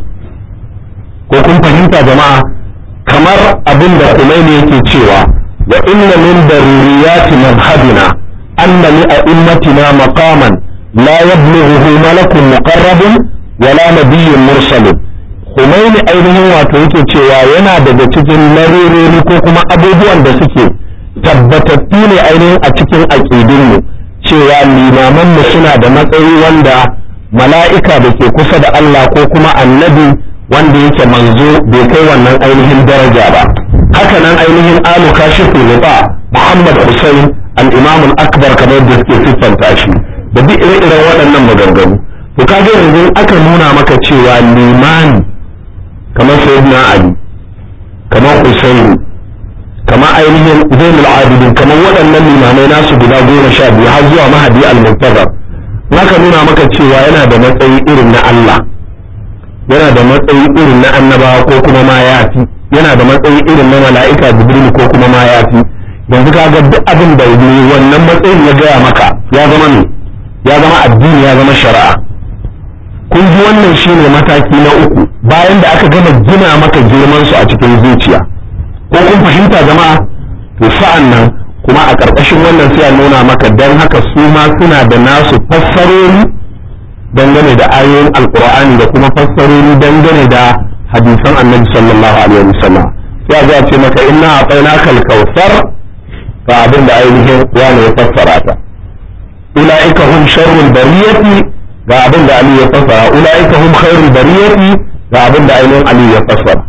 ko kun fahimta jama'a kamar abin da Khomeini yake cewa wa inna min daruriyati madhhabina anna li a'immatina maqaman la yablughuhu malakun muqarrabun wala nabiyyun mursalun Khomeini ainihin wato yake cewa yana daga cikin larurori ko kuma abubuwan da suke tabbatattu ne ainihin a cikin aƙidunmu cewa limamanmu suna da matsayi wanda mala'ika da ke kusa da Allah ko kuma annabi wanda yake manzo bai kai wannan ainihin daraja ba haka nan ainihin alu kashifu ruba Muhammad Hussein al-Imam al-Akbar kamar da suke siffanta shi da duk ire-iren waɗannan maganganu to kaga yanzu aka nuna maka cewa limani kamar sayyidina ali kamar husaini kamar ainihin zainul abidin kamar waɗannan limamai nasu guda goma sha biyu har zuwa mahadi al-muntazar naka nuna maka cewa yana da matsayi irin na Allah yana da matsayi irin na annabawa ko kuma ma yafi yana da matsayi irin na mala'ika jibril ko kuma ma yafi yanzu kaga duk abin da wannan matsayin ya gaya maka ya zama ne ya zama addini ya zama shari'a kun ji wannan shine mataki na uku bayan da aka gama gina maka girman su a cikin zuciya ko kun fahimta jama'a to sa'an nan kuma a ƙarƙashin wannan sai a nuna maka dan haka su ma suna da nasu fassarori dangane da ayoyin alkur'ani da kuma fassarori dangane da hadisan annabi sallallahu alaihi wasallam sai a zo a ce maka inna a'tainaka al-kautsar ga abin da ainihin wani ya fassara ta ulaika hum sharrul bariyati ga abin da Ali ya fassara ulaika hum khairul bariyati ga abin da ainihin Ali ya fassara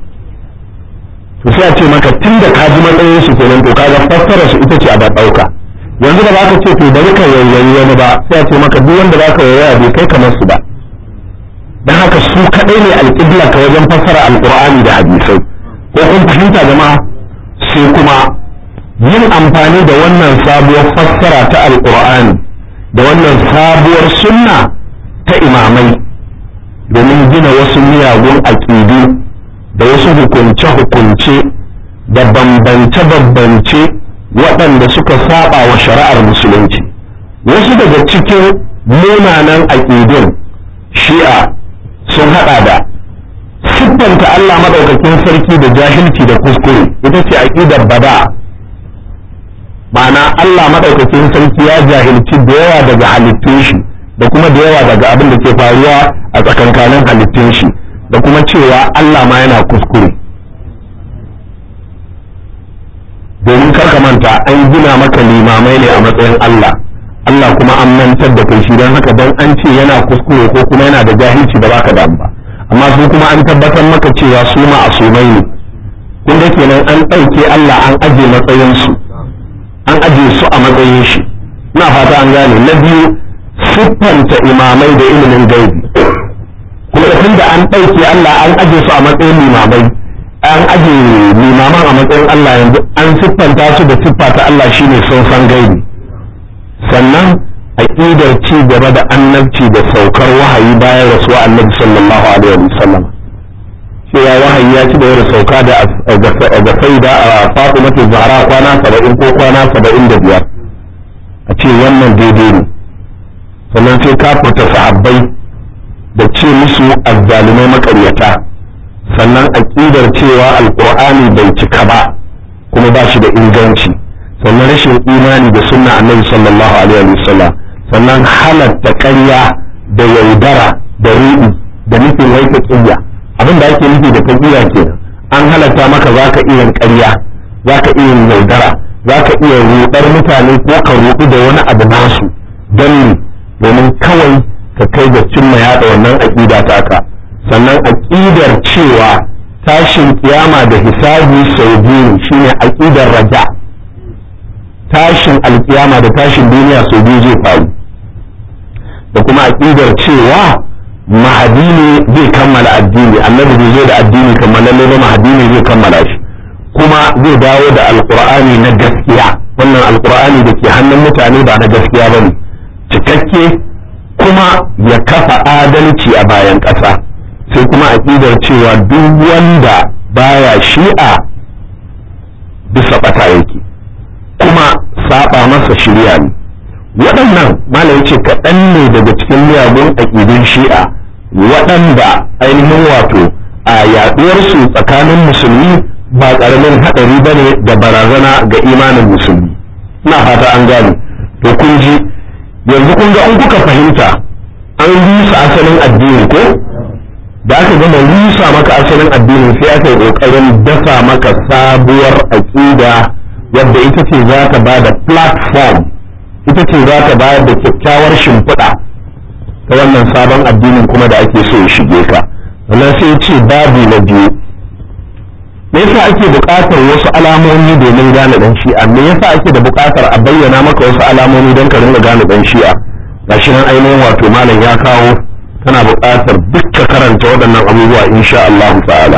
to sai a ce maka tunda ka ji matsayin su kenan to kaga fassara su ita ce a da dauka yanzu da ba ka ce to bari ka yayyayi wani ba sai a ce maka duk wanda za ka yayyaya bai kai kamar su ba dan haka su kadai ne alƙibla ka wajen fassara alqur'ani da hadisai ko kun fahimta jama'a sai kuma yin amfani da wannan sabuwar fassara ta alqur'ani da wannan sabuwar sunna ta imamai domin gina wasu miyagun aƙidu da wasu hukunce-hukunce da bambance-bambance waɗanda suka saba wa shari'ar musulunci wasu daga cikin munanan aƙidun shi'a sun haɗa da siffanta Allah maɗaukakin sarki da jahilci da kuskure ita ce aƙidar bada ma'ana Allah maɗaukakin sarki ya jahilci da yawa daga halittun shi da kuma da yawa daga abin da ke faruwa a tsakankanin halittun shi da kuma cewa Allah ma yana kuskure domin karka manta an gina maka limamai ne a matsayin Allah Allah kuma an mantar da kai shi don haka don an ce yana kuskure ko kuma yana da jahilci da baka damu ba amma su kuma an tabbatar maka cewa su ma asumai ne kun ga kenan an ɗauke Allah an aje matsayinsu an aje su a matsayin shi ina fata an gane na biyu siffanta imamai da ilimin gaibi kuma tun da an ɗauke Allah an aje su a matsayin limamai an aje limaman a matsayin Allah yanzu an siffanta su da siffa ta Allah shine sun san gaibi sannan aqidar ci gaba da annabci da saukar wahayi bayan rasuwa annabi sallallahu alaihi wasallam cewa wahayi ya ci da sauka da ga saida a Fatimatu Zahra kwana 70 ko kwana 75 a ce wannan daidai ne sannan sai kafurta sahabbai da ce musu azzalumai makaryata sannan aƙidar cewa alƙur'ani bai cika ba kuma ba shi da inganci sannan rashin imani da sunna annabi sallallahu alaihi wasallam sannan halatta ƙarya da yaudara da ruɗi da nufin wai taƙiyya abin da ake nufi da taƙiyya kenan an halatta maka za ka iya ƙarya za ka iya yaudara za ka iya ruɗar mutane ko ka ruɗu da wani abu nasu don domin kawai ka kai da cimma yaɗa wannan aƙida taka sannan aƙidar cewa tashin kiyama da hisabi sau biyu shine aƙidar raja tashin alkiyama da tashin duniya sau biyu zai faru da kuma aƙidar cewa mahadi ne zai kammala addini annabi bai zo da addini kammalalle ba mahadi ne zai kammala shi kuma zai dawo da alkur'ani na gaskiya wannan alkur'ani da ke hannun mutane ba na gaskiya ba ne cikakke kuma ya kafa adalci a bayan ƙasa sai sai kuma aƙidar cewa duk wanda baya shi'a bisa ɓata yake kuma saba masa shirya ne waɗannan malam ce kaɗan ne daga cikin miyagun aƙidun shi'a waɗanda ainihin wato a yaɗuwarsu tsakanin musulmi ba ƙaramin haɗari ba ne da barazana ga imanin musulmi ina fata an gane to kun ji yanzu kun ga in kuka fahimta an rusa asalin addini ko da aka gama rusa maka asalin addinin sai aka yi ƙoƙarin dasa maka sabuwar aƙida wadda ita ce za ta ba da platform ita ce za ta bayar da kyakkyawar shimfiɗa ta wannan sabon addinin kuma da ake so ya shige ka wannan sai ce babu na biyu me yasa ake buƙatar wasu alamomi domin gane dan shi'a me yasa ake da buƙatar a bayyana maka wasu alamomi don ka ringa gane dan shi'a gashi nan ainihin wato malam ya kawo kana buƙatar dukka karanta waɗannan abubuwa insha Allah ta'ala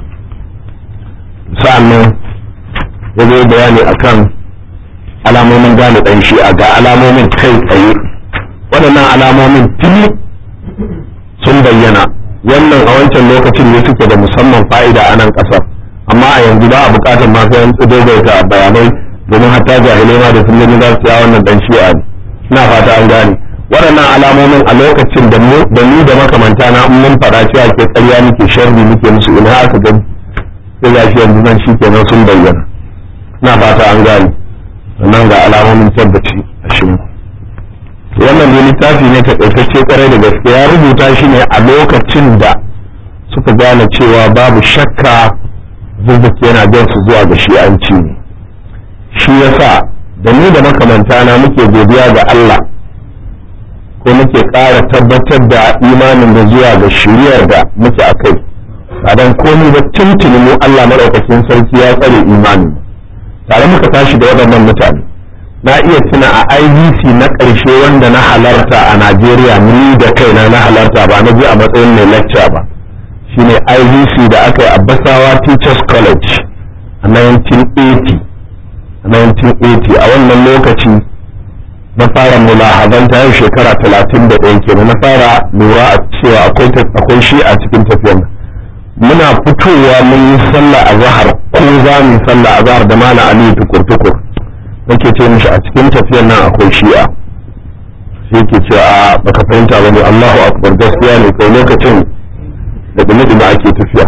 sa'annan ya zo bayani akan alamomin gane dan shi'a ga alamomin kai tsaye waɗannan alamomin tuni sun bayyana wannan a wancan lokacin ne suke da musamman fa'ida a nan ƙasar amma a yanzu ba a bukatar masu yan daidaita bayanai domin hatta jahilai ma da sun gani za su ya wannan dan shi'a ne ina fata an gane waɗannan alamomin a lokacin da ni da makamanta na mun faɗa cewa ke ƙarya muke sharri muke musu ina aka gani sai ga shi yanzu nan shikenan sun bayyana ina fata an gane nan ga alamomin tabbaci a shi wannan dai littafi ne takaitacce kwarai da gaske ya rubuta shi ne a lokacin da suka gane cewa babu shakka zuzzaki yana jan su zuwa ga shi'anci ne shi yasa da ni da makamanta na muke godiya ga Allah ko muke ƙara tabbatar da imanin da zuwa ga shiriyar da muke a kai ba don komai ba tuntuni mu Allah maɗaukakin sarki ya tsare imanin tare muka tashi da waɗannan mutane na iya tuna a IBC na ƙarshe wanda na halarta a Najeriya ni da kaina na halarta ba na je a matsayin mai lecture ba shine IVC da aka yi a Basawa Teachers College a 1980 a 1980 a wannan lokaci na fara mulahazanta yau shekara 31 kenan na fara lura a cewa akwai shi a cikin tafiyar muna fitowa mun yi sallah a zahar ko za mu yi sallah a zahar da mana aliyu tukur-tukur nake ce mishi a cikin tafiyar nan akwai shi'a sai ke cewa a baka fahimta bane Allahu akbar gaskiya ne kai lokacin da dumi ake tafiya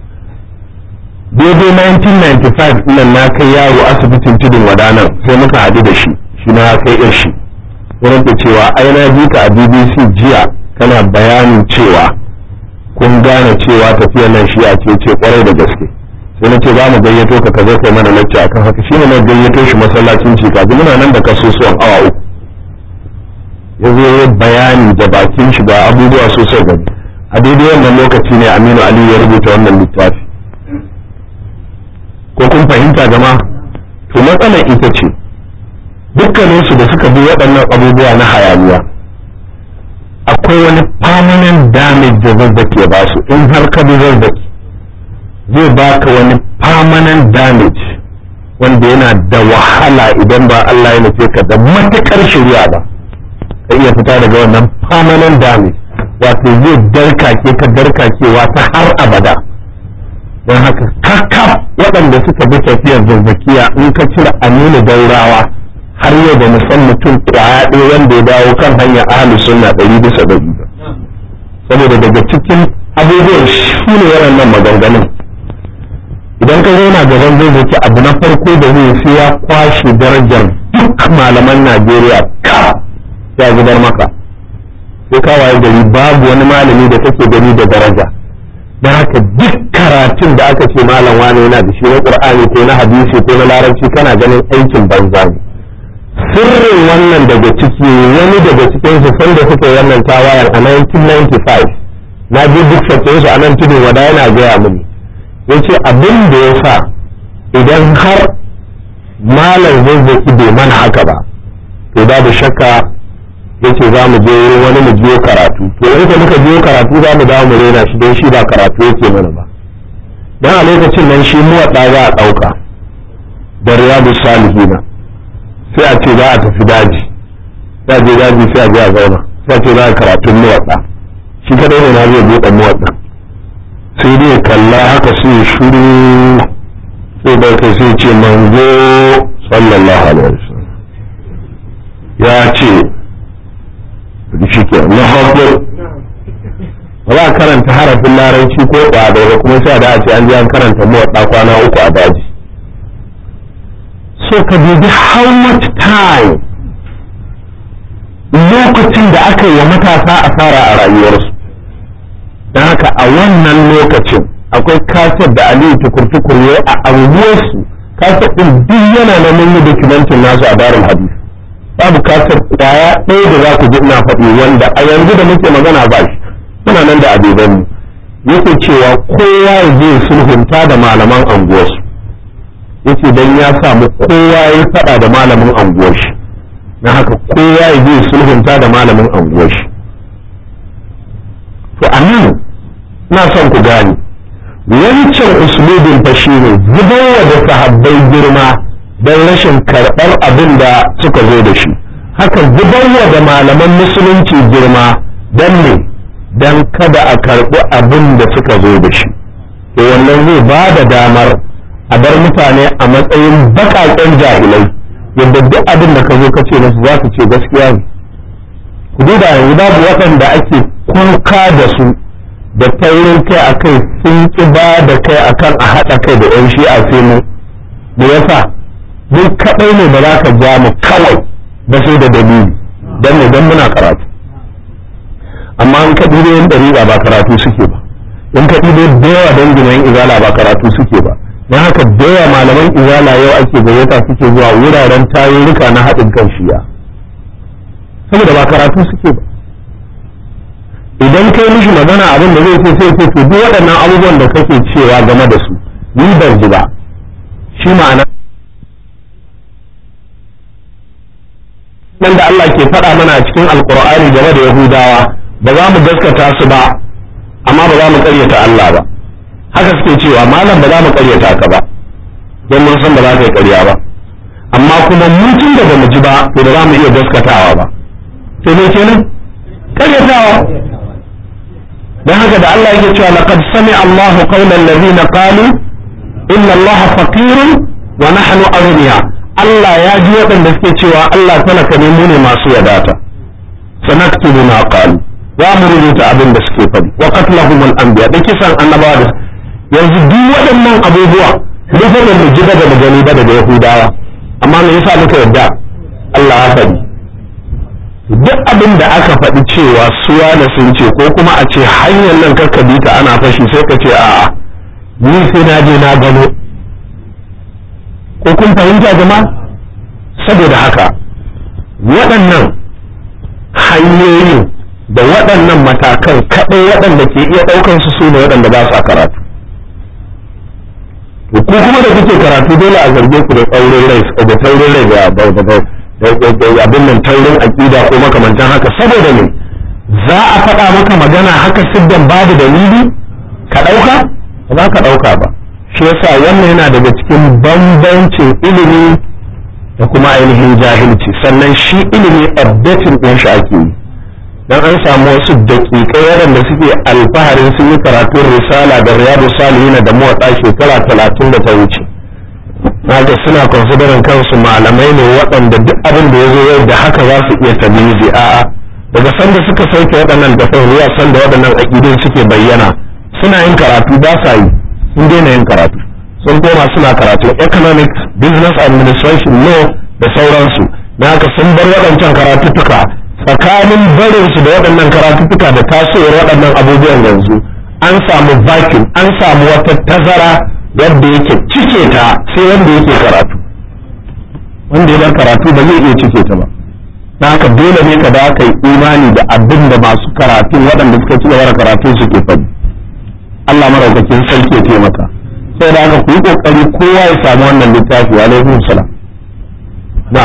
daidai 1995 nan na kai yaro asibitin tudun wadanan sai muka haɗu da shi shi na kai yar shi wurin da cewa ai na ji ka a bbc jiya kana bayanin cewa kun gane cewa tafiyar nan shi a ce ce kwarai da gaske sai na ce za mu gayyato ka ka zo kai mana lacca akan haka shine na gayyato shi masallacin cika muna nan da kasusuwan awa uku ya zo bayani da bakin shi ga abubuwa sosai gani a daidai wannan lokaci ne aminu ali ya rubuta wannan littafi ko kun fahimta jama to matsalar ita ce dukkaninsu da suka bi waɗannan abubuwa na hayaniya akwai wani permanent damage da zazzaki ya ba su in har ka bi zazzaki zai baka wani permanent damage wanda yana da wahala idan ba Allah ya nufe ka da matuƙar shirya ba ka iya fita daga wannan permanent damage wato zai darkake ka darkakewa ta har abada don haka kakaf waɗanda suka bi tafiyar zazzakiya in ka cire aminu daurawa har yau da musan mutum kwaya ɗaya wanda ya dawo kan hanyar ahli sunna ɗari bisa ɗari saboda daga cikin abubuwan shi ne waɗannan maganganun idan ka zauna gaban zazzaki abu na farko da zai sai ya kwashe darajar duk malaman najeriya ka ya zubar maka sai ka waye gari babu wani malami da kake gani da daraja don haka duk karatun da aka ce malam wani yana da shi na qur'ani ko na hadisi ko na larabci kana ganin aikin banza ne sirrin wannan daga ciki wani daga cikin su sanda suka yi wannan tawayar a 1995 na ji duk su a nan tudun wada yana gaya mini yace abin da ya sa idan har malam zazzaki bai mana haka ba to babu shakka yace za mu je wani mu biyo karatu to in muka biyo karatu za mu dawo mu rena shi don shi ba karatu yake mana ba dan a lokacin nan shi muwaɗa za a ɗauka da riyadu salihina sai a ce za a tafi daji sai a je daji sai a je a zauna sai a ce za a karatun muwaɗa shi kadai ne na zai buɗe muwaɗa sai dai kalla haka sai shuru sai da kai sai ce manzo sallallahu alaihi wasallam ya ce shi ke na haƙo ba za a karanta harafin larabci ko ɗaɗa ba kuma sai da a ce an ji an karanta mawaɗa kwana uku a daji so ka dubi how much time lokacin da aka yi wa matasa asara a rayuwarsu don haka a wannan lokacin akwai kasar da aliyu tukur-tukur ya a anguwarsu kasar ɗin duk yana na mun yi dokumentin nasu a darul hadis babu kasar kwaya ɗaya da za ku ji ina faɗi wanda a yanzu da muke magana ba shi muna nan da abeban mu yake cewa kowa ya je sulhunta da malaman anguwarsu yace dan ya samu kowa ya faɗa da malamin anguwar shi na haka kowa ya je sulhunta da malamin anguwar shi to anan na son ku gane wancan uslubin fa shine zubarwa da sahabbai girma don rashin karɓar abin da suka zo da shi haka zubarwa da malaman musulunci girma don ne don kada a karɓi abin da suka zo da shi to wannan zai ba da damar a bar mutane a matsayin baƙaƙen jahilai yadda duk abin da ka zo ka ce musu za su ce gaskiya ne ku duba yanzu babu waɗanda ake kunka da su da taurin kai a kai sun ƙi ba da kai akan a haɗa kai da 'yan shi'a sai mu da yasa duk kaɗai ne ba za ka ja mu kawai ba sai da dalili don ne don muna karatu amma in ka ɗibe yin ɗariƙa ba karatu suke ba in ka ɗibe da yawa danginan izala ba karatu suke ba don haka da yawa malaman izala yau ake gayyata suke zuwa wuraren tarurruka na haɗin kan shiya saboda ba karatu suke ba idan kai mishi magana abin da zai ce sai ce to duk waɗannan abubuwan da kake cewa game da su ni ban ji ba shi ma'ana nan da Allah ke faɗa mana a cikin alkur'ani game da yahudawa ba za mu gaskata su ba amma ba za mu ƙaryata Allah ba haka suke cewa malam ba za mu ƙaryata ka ba don mun san ba za ka yi ƙarya ba amma kuma mutum da ba mu ji ba to ba za mu iya gaskatawa ba sai ne kenan ƙaryatawa dan haka da Allah yake cewa laqad sami Allahu qawlan ladina qalu inna Allah faqirun wa nahnu aghniya Allah ya ji waɗanda suke cewa Allah talaka ne mu ne masu wadata sanaktubu ma qalu za mu rubuta abin da suke faɗi wa qatlahum al-anbiya da kisan annabawa da yanzu duk waɗannan abubuwa duk da mu ji daga gani ba daga Yahudawa amma me yasa muka yarda Allah ya faɗi duk abin da aka faɗi cewa suwa da sun ce ko kuma a ce hanyar nan karka bi ta ana fashi sai ka ce a'a ni sai na je na gano ko kun fahimta jama'a saboda haka waɗannan hanyoyin da waɗannan matakan kaɗai waɗanda ke iya ɗaukar su su ne waɗanda ba sa karatu ko kuma da kuke karatu dole a zarge ku da tsaurin rai da taurin rai da abin nan taurin aƙida ko makamantan haka saboda ne za a faɗa maka magana haka siddan babu dalili ka ɗauka ba za ka ɗauka ba shi yasa wannan yana daga cikin bambancin ilimi da kuma ainihin jahilci sannan shi ilimi updating ɗin shi ake yi dan an samu wasu daƙiƙai waɗanda suke alfaharin sun yi karatun risala da riyadu salihin da motsa shekara talatin da ta wuce haka suna considering kansu malamai ne waɗanda duk abin da ya zo yau da haka za su iya tamizi a'a daga sanda suka sauke waɗannan da zuwa sanda waɗannan aƙidun suke bayyana suna yin karatu ba sa yi sun daina yin karatu sun koma suna karatu economics business administration law da sauransu na haka sun bar waɗancan karatuttuka tsakanin barinsu da waɗannan karatuttuka da tasowar waɗannan abubuwan yanzu an samu vacuum an samu wata tazara yadda yake cike ta sai wanda yake karatu wanda ya bar karatu ba zai iya cike ta ba na haka dole ne ka da ka yi imani da abin da masu karatu waɗanda suka ci gaba da karatu suke faɗi Allah maraukakin sarki ya taimaka sai da haka ku yi kokari kowa ya samu wannan littafi alaikum salam na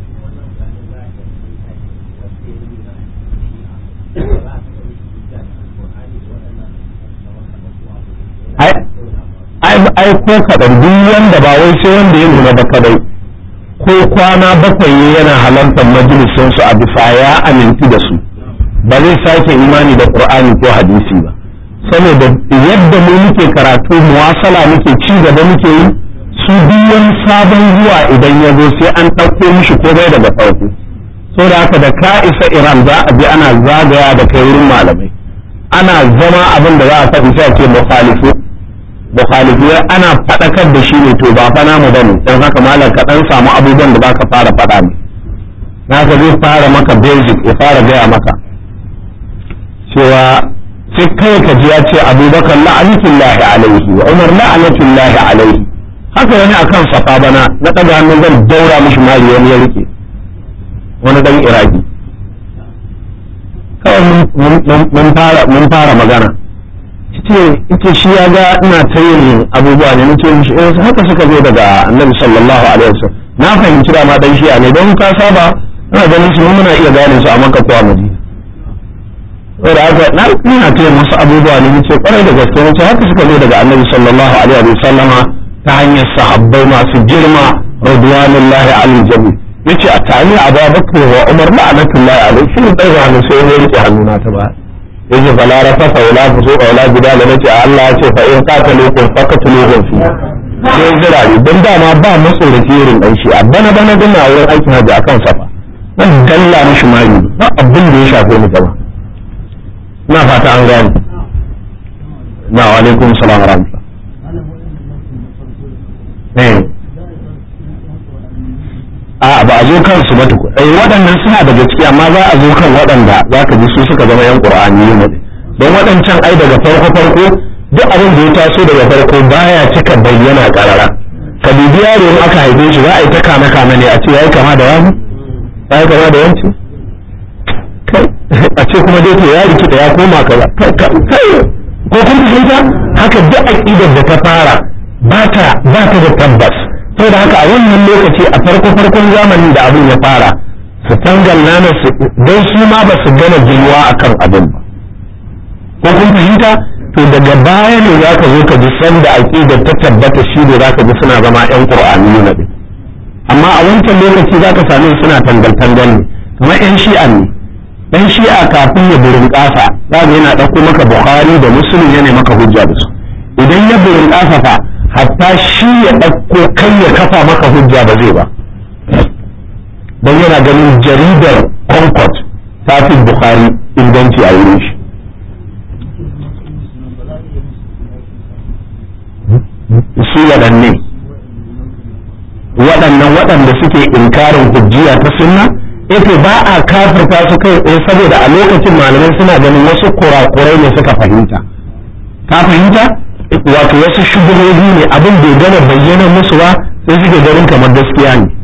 ai ko kaɗan duk wanda ba wai sai wanda ya nuna ba kadai ko kwana bakwai yana halartar majalisun su a bisa ya aminti da su ba zai sake imani da qur'ani ko hadisi ba saboda yadda mu muke karatu muwasala muke ci gaba muke yi su biyan sabon zuwa idan ya zo sai an ɗauko mishi komai daga farko saboda haka da ka isa iran za a bi ana zagaya da kai wurin malamai ana zama abin da za a faɗi sai a ce mukhalifu mukhalifu ana faɗakar da shi ne to ba fa namu bane dan haka malam ka dan samu abubuwan da zaka fara faɗa ne naka zai fara maka basic ya fara gaya maka cewa sai kai ka ji ya ce abubakar la'anatullahi alaihi wa umar la'anatullahi alaihi haka wani akan safa bana na ɗaga hannun zan daura mishi mari wani ya rike wani dan iraki kawai mun fara magana ce shi ya ga ina ta yin abubuwa ne nace mishi eh haka suka zo daga annabi sallallahu alaihi wasallam na fahimci da ma dan shi'a ne don ka saba ina ganin su muna iya gane su a makka ko a madina saboda haka na ina ta yin wasu abubuwa ne nace kwarai da gaske nace haka suka zo daga annabi sallallahu alaihi wasallama ta hanyar sahabbai masu girma radwanullahi alal jami yace a tani abubakar wa umar la'anatullahi alaihi shi dai hannu sai ya rike hannuna ta ba yace fala rafafa wala fusuqa wala jidala nace Allah ya ce fa in qataluukum faqtuluhum fi sai zirari don dama ba matsoraci irin dan shi bana bana dana wurin aikin haji akan safa nan dalla mishi mari ba abin da ya shafe ni gaba na fata an gane na wa alaikum salam wa rahmatullah eh a ba a zo kansu ba tukun eh waɗannan suna daga ciki amma za a zo kan waɗanda za ka ji su suka zama yan qur'ani ne don waɗancan ai daga farko farko duk abin da ya taso daga farko baya cika bayyana karara ka dubi yaro in aka haife shi za a yi ta kame kame ne a ce yayi kama da wani yayi kama da wanci kai a ce kuma dai to ya rikida ya koma kaza kai ko kun fahimta haka duk aqidar da ta fara ba ta ba ta da tabbas saboda haka a wannan lokaci a farko farkon zamanin da abin ya fara su tangalna na su don su ma ba su gana ginuwa akan abin ba ko kun fahimta to daga baya ne za ka zo ka ji sanda aqidar ta tabbata shi ne za ka ji suna zama yan qur'ani ne din amma a wancan lokaci za ka same suna tangal tangal ne kamar yan shi'a ne yan shi'a kafin ya burin kasa za ga yana ɗauko maka bukhari da muslim yana maka hujja da su idan ya burin kasa fa hatta shi ya ɗauko kai ya kafa maka hujja ba zai ba don yana ganin jaridar concord ta fi bukhari inganci a wurin shi su waɗanne waɗannan waɗanda suke inkarin hujjiya ta sunna ita ba a kafirta su kai tsaye saboda a lokacin malamai suna ganin wasu kurakurai ne suka fahimta ka fahimta wato wasu shugabobi ne abin bai gama bayyana musu ba sai suke ganin kamar gaskiya ne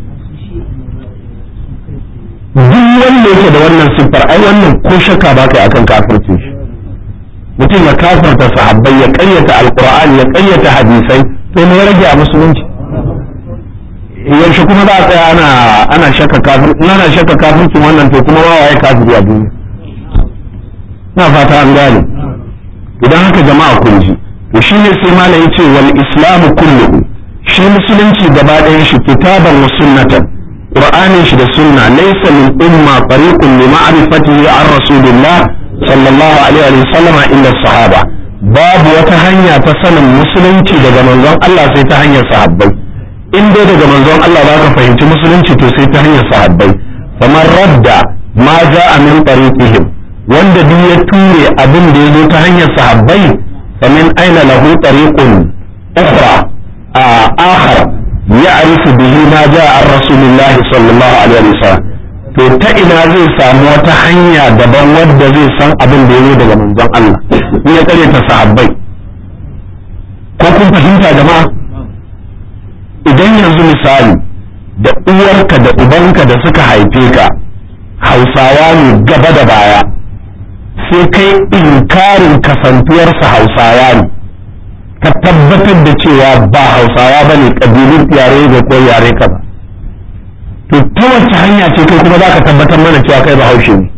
duk wanda yake da wannan siffar ai wannan ko shakka ba kai akan kafirce shi mutum ya kafirta sahabbai ya ƙayyata alqur'ani ya ƙayyata hadisai to me ya rage a musulunci yaushe kuma za a tsaya ana ana shakka kafir in ana shakka kafircin wannan to kuma ma waye kafiri a duniya na fata an gane idan haka jama'a kun ji to shine sai malam yace wal islamu kulluhu shi musulunci gaba ɗayan shi kitaban wa sunnatan qur'anin shi da sunna laysa min umma tariqun li ma'rifatihi an rasulillah sallallahu alaihi wa sallam illa sahaba babu wata hanya ta sanin musulunci daga manzon Allah sai ta hanyar sahabbai in dai daga manzon Allah za ka fahimci musulunci to sai ta hanyar sahabbai kamar radda ma ja'a min tariqihim wanda duk ya ture abin da ya zo ta hanyar sahabbai فمن أين له طريق أخرى آه آخر يعرف به ما جاء عن رسول الله صلى الله عليه وسلم to ta ina zai samu wata hanya daban wadda zai san abin da ya daga manzon Allah in ya kare ta sahabbai ko kun fahimta jama'a idan yanzu misali da uwarka da ubanka da suka haife ka hausawa ne gaba da baya sai kai inkarin kasantuwarsa hausawa ne ka tabbatar da cewa ba hausawa ba ne ƙabilun yare da ko yare ka ba to ta wace hanya ce kai kuma za ka tabbatar mana cewa kai ba haushe ne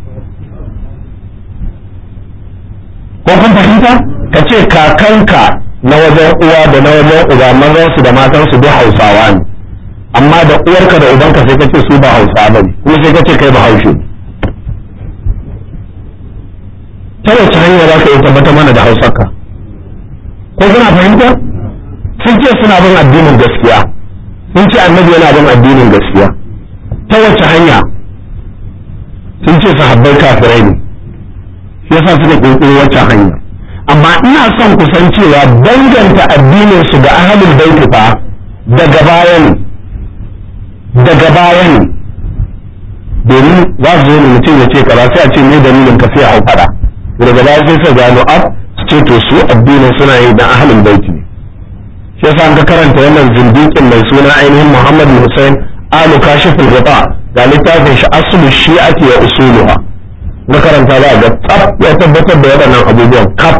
ko kun fahimta ka ce kakanka na wajen uwa da na wajen uba mazansu da matansu duk hausawa ne amma da uwarka da ubanka sai ka ce su ba hausawa ba ne kuma sai ka ce kai ba haushe ne ta wace hanya za ka yi tabbata mana da hausarka ko kuna fahimta sun ce suna bin addinin gaskiya sun ce annabi yana bin addinin gaskiya ta wace hanya sun ce sahabbai kafirai ne shi yasa suka kirkiro wacce hanya amma ina son ku san cewa danganta addinin su ga ahlul baiti fa daga baya ne daga baya ne domin za su zo ne mutum ya ce kaza sai a ce me dalilin ka sai a hau fada daga baya sai sai gano ab su ce to su addinin suna yi dan ahlul baiti ne shi yasa an ka karanta wannan zindikin mai suna ainihin Muhammad bin Hussein alu kashiful ghita ga littafin shi aslu shi'ati wa usuluha na karanta za ga tsaf ya tabbatar da waɗannan abubuwan kaf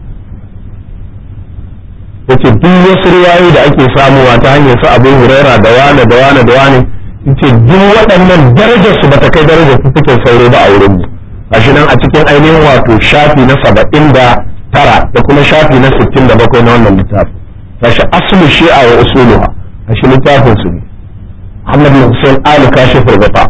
yace duk wasu riwayoyi da ake samuwa ta hanyar su Abu Huraira da wane da wane da wane yace duk waɗannan darajar su bata kai darajar fifikin sauro ba a wurin mu gashi nan a cikin ainihin wato shafi na saba'in da tara da kuma shafi na sittin da bakwai na wannan littafi gashi aslu shi'a wa usuluha gashi littafin su ne Muhammad bin Hussein Ali Kashif Rubata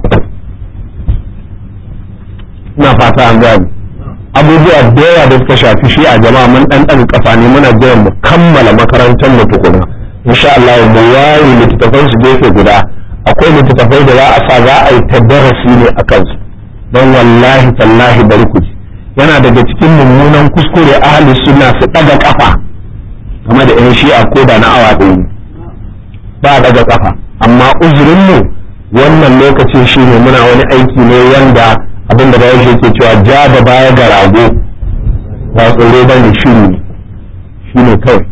ina fata an gani abubuwa da yawa da suka shafi shi a jama'a mun dan dan kafa ne muna jiran mu kammala makarantar mu tukuna insha Allah mu waye littattafan su gefe guda akwai littattafai da za a sa za a yi ta darasi ne a kansu don wallahi tallahi bari ku ji yana daga cikin mummunan kuskure ahli sunna su daga kafa game da yan shi'a ko da na awa ɗaya ne ba daga kafa amma uzurin mu wannan lokacin shine muna wani aiki ne wanda abin da bayan shi ke cewa ja da baya ga rago ba tsoro ba ne shiru ne shi ne kawai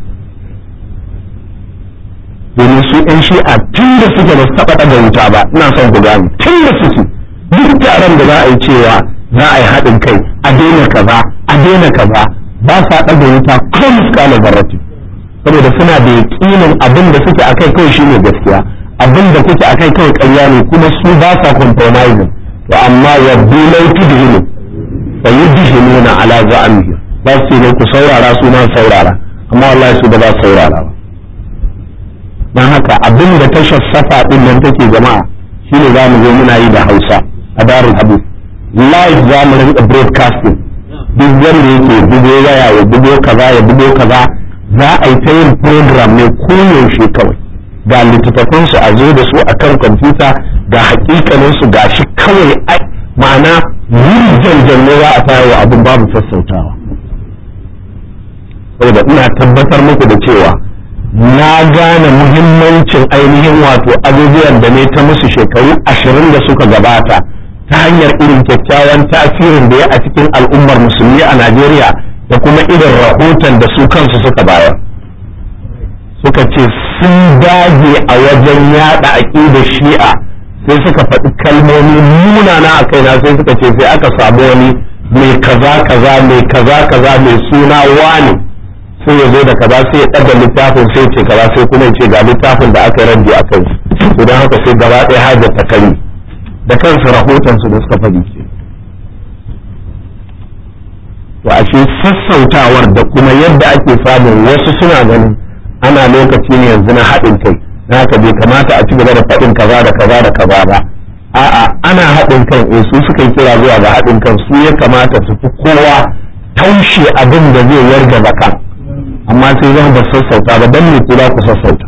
domin su yan shi'a tun da suke ba su taɓa ɗaga wuta ba ina son ku gane tun da suke duk taron da za a yi cewa za a yi haɗin kai a daina kaza a daina kaza ba sa ɗaga wuta ko miskala zarrati saboda suna da yaƙinin abin da suke akai kawai shine gaskiya abin da kuke akai kawai ƙarya ne kuma su ba sa compromising to amma yabdu lau tudhinu fa yudhinuna ala za'amihi ba su ne ku saurara su ma saurara amma wallahi su ba za su saurara ba dan haka abin da tashar safa din nan take jama'a shine za mu zo muna yi da Hausa a darul hadith live za mu rinka broadcasting duk wanda yake bugo waya ya bugo kaza ya bugo kaza za a yi ta yin program ne koyaushe kawai ga littattafansu a zo da su a kan kwamfuta ga hakikaninsu ga shi kawai ma'ana yin ne za a tayar wa abin babu sassautawa saboda ina tabbatar muku da cewa na gane muhimmancin ainihin wato abubuwan da ne ta musu shekaru ashirin da suka gabata ta hanyar irin kyakkyawan tasirin da ya a cikin al'ummar musulmi a najeriya da kuma irin rahoton da su kansu suka bayar suka ce sun dage a wajen yada aƙidar shi'a sai suka faɗi kalmomi munana a kaina sai suka ce sai aka samu wani mai kaza kaza mai kaza kaza mai suna wani sai ya zo da kaza sai ya ɗaga littafin sai ce kaza sai kuma ya ce ga littafin da aka rage a kai to don haka sai gaba ɗaya hajar ta kari da kansu rahoton su da suka faɗi ke to ashe sassautawar da kuma yadda ake samun wasu suna ganin ana lokaci ne yanzu na haɗin kai na haka bai kamata a ci gaba da faɗin kaza da kaza da kaza ba a'a ana haɗin kan eh su suka yi kira zuwa ga haɗin kan su ya kamata su fi kowa taushe abin da zai yarda baka amma sai zan ba sassauta ba dan me kula ku sassauta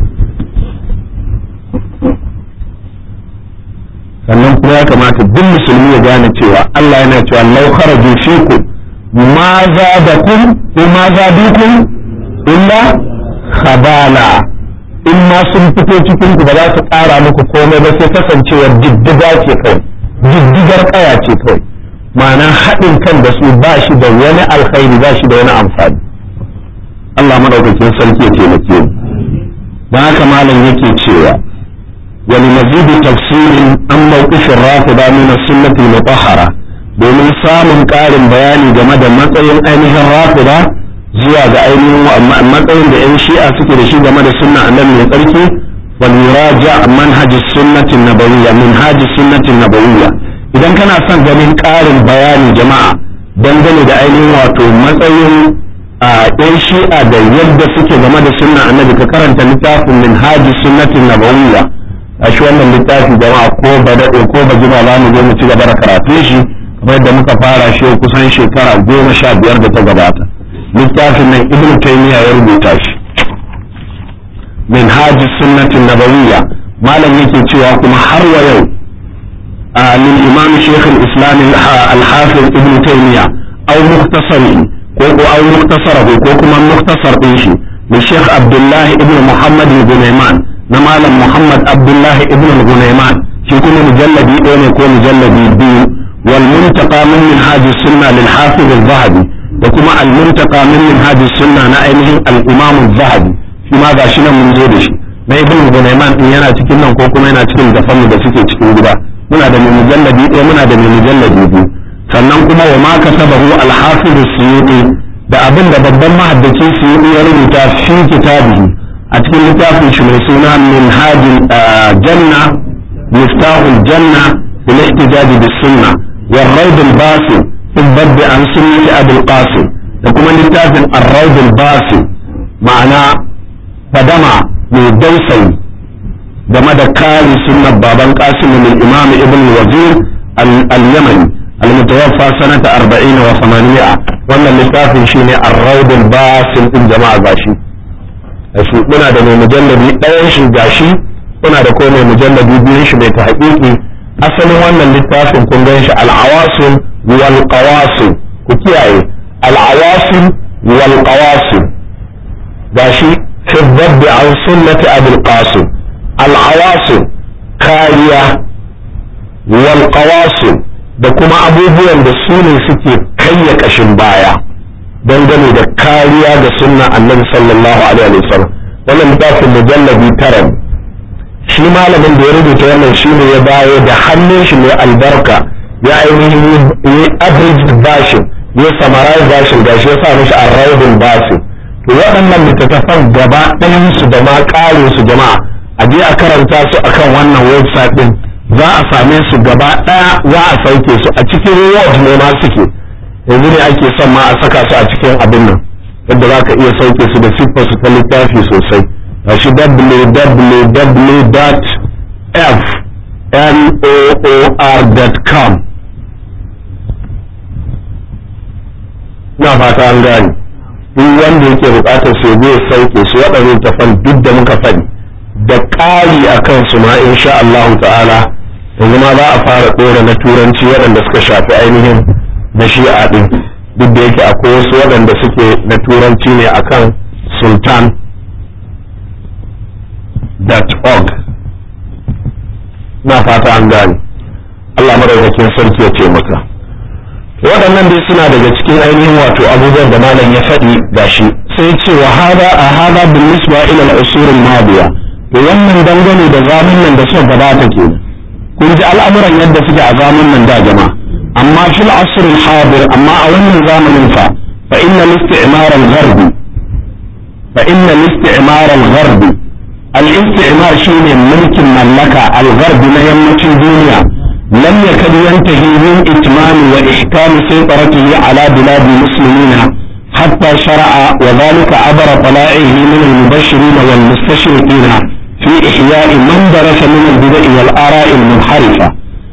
sannan kuma ya kamata duk musulmi ya gane cewa Allah yana cewa law kharaju fikum ma zadakum ko ma zadukum illa khabala in ma sun fito cikin ku ba za su ƙara muku komai ba sai kasancewar diddiga ce kawai diddigar ƙaya ce kawai ma'ana haɗin kan da su ba shi da wani alkhairi ba shi da wani amfani Allah madaukakin sarki ya taimake mu don haka malam yake cewa wani mazidu tafsirin an mawqifin rafida min as-sunnati mutahhara domin samun ƙarin bayani game da matsayin ainihin rafida zuwa ga ainihin matsayin da 'yan shi'a suke da shi game da sunna annabi mai tsarki wal yuraja manhaj sunnati nabawiyya minhaj sunnati nabawiyya idan kana son ganin ƙarin bayani jama'a dangane da ainihin wato matsayin a 'yan shi'a da yadda suke game da sunna annabi ka karanta littafin minhaj sunnati nabawiyya a shi wannan littafi jama'a ko ba daɗe ko ba jima za mu zo mu ci gaba da karatun shi kamar yadda muka fara shi kusan shekara goma sha biyar da ta gabata littafin nan ibn taymiya ya rubuta shi min haji sunnatin nabawiyya malam yake cewa kuma har wa yau lil imam shaykh al-islam al-hafiz ibn taymiya aw mukhtasari ko ko aw mukhtasarahu ko kuma mukhtasar din shi li shaykh abdullah ibn muhammad al-gunayman na malam muhammad abdullah ibn al-gunayman shi kuma mujalladi ɗaya ne ko mujalladi biyu wal muntaqa min minhaj sunna lil hafiz al-zahabi da kuma al muntaqa min minhaj sunna na ainihin al-imam al-zahabi shi ma gashi nan mun zo da shi na ibn gunayman din yana cikin nan ko kuma yana cikin dafan da suke cikin gida muna da mai mujalladi ɗaya muna da mai mujalladi biyu sannan kuma wa ma kasabahu al-hafiz as-suyuti da abin da babban mahaddacin suyuti ya rubuta fi kitabihi a cikin littafin shi mai suna minhaj janna miftahul janna bil ihtijaj bis sunnah والروض الباسل في الضد عن سنة أبي القاسم لكم لتافن الروض الباسل معنى فدمع من دوسي game da kare sunnar baban qasim min imam ibn wazir al-yamani al-mutawaffa sanata 40 wa 800 wannan littafin shine ar-rawd al-basil din jama'a gashi shi muna da mai mujalladi ɗayan shi gashi muna da ko mai mujalladi biyun shi mai ta haƙiƙi asalin wannan littafin kun gan shi al-awasim wal qawasim ku kiyaye al-awasim wal qawasim gashi fi dhabbi an sunnati abul qasim al'awasu kariya wal da kuma abubuwan da su ne suke kayya kashin baya dangane da kariya ga sunna annabi sallallahu alaihi wasallam wannan littafin mujallabi tara shi malamin da ya rubuta wannan shi ne ya dawo da hannun shi mai albarka ya ainihin yi abridged version ya summarize version gashi ya sa mishi arraudul basin to waɗannan littattafan gaba ɗayansu da ma ƙarin su jama'a a je a karanta su akan wannan website din za a same su gaba daya za a sauke su a cikin word ne ma suke yanzu ne ake son ma a saka su a cikin abin nan yadda za ka iya sauke su da siffar su ta littafi sosai a shi www.fnoor.com na fata an gani duk wanda yake bukatar su ya sauke su waɗannan tafan duk da muka faɗi da ƙari a kansu ma insha Allah ta'ala yanzu ma za a fara ɗora na turanci waɗanda suka shafi ainihin na shi'a ɗin duk da yake akwai wasu waɗanda suke na turanci ne akan sultan.org na fata an gane Allah madaukakin sarki ya ce maka waɗannan dai suna daga cikin ainihin wato abubuwan da malam ya faɗi gashi sai ce wa hada a hada bin nisba ila al-usur al-madiya to wannan dangane da zamanin da suka gabata ke kun ji al'amuran yadda suke a zamanin da jama'a amma fil asr al-hadir amma a wannan zamanin fa fa inna al-istimar al-gharb fa inna al-istimar al-gharb al-istimar shine mulkin mallaka al-gharb na yammacin duniya lam yakad yantahi min itmam wa ihkam saytaratihi ala bilad al-muslimin حتى شرع وذلك عبر طلائعه من المبشرين والمستشرقين في إحياء من درس من البدع والآراء المنحرفة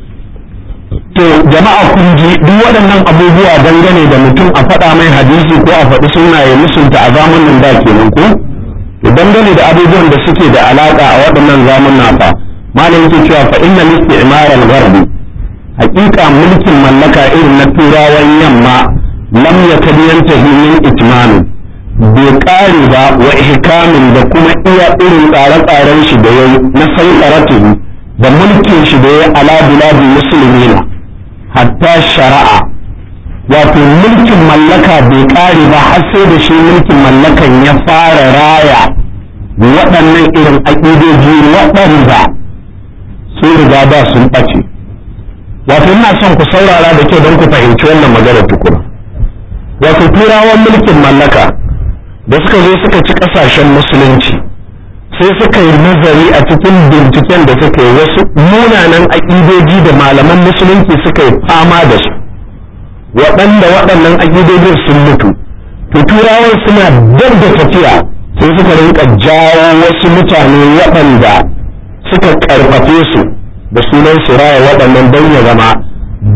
to jama'a kun ji duk waɗannan abubuwa dangane da mutum a faɗa mai hadisi ko a faɗi suna ya musunta a zamanin da kenan ko to dangane da abubuwan da suke da alaƙa a waɗannan zamanin fa malam yake cewa fa inna istimar al-gharb haƙiƙa mulkin mallaka irin na turawan yamma lam yakad yantahi min itmanin bai ƙare ba wa ihkamin da kuma iya irin tsare-tsaren shi da yayi na sauƙaratuhu da mulkin shi da ya ala biladi musulmina hatta shari'a wato mulkin mallaka bai ƙare ba har sai da shi mulkin mallakan ya fara raya waɗannan irin aƙidoji waɗanda sun riga da sun ɓace wato ina son ku saurara da kyau don ku fahimci wannan magana tukuna wato turawan mulkin mallaka da suka zo suka ci kasashen musulunci sai suka yi nazari a cikin binciken da suka yi wasu munanan aƙidoji da malaman musulunci suka yi fama da su waɗanda waɗannan aƙidojin sun mutu to turawan suna dab da tafiya sai suka rinka jawo wasu mutane waɗanda suka ƙarfafe su da sunan su raya waɗannan don ya zama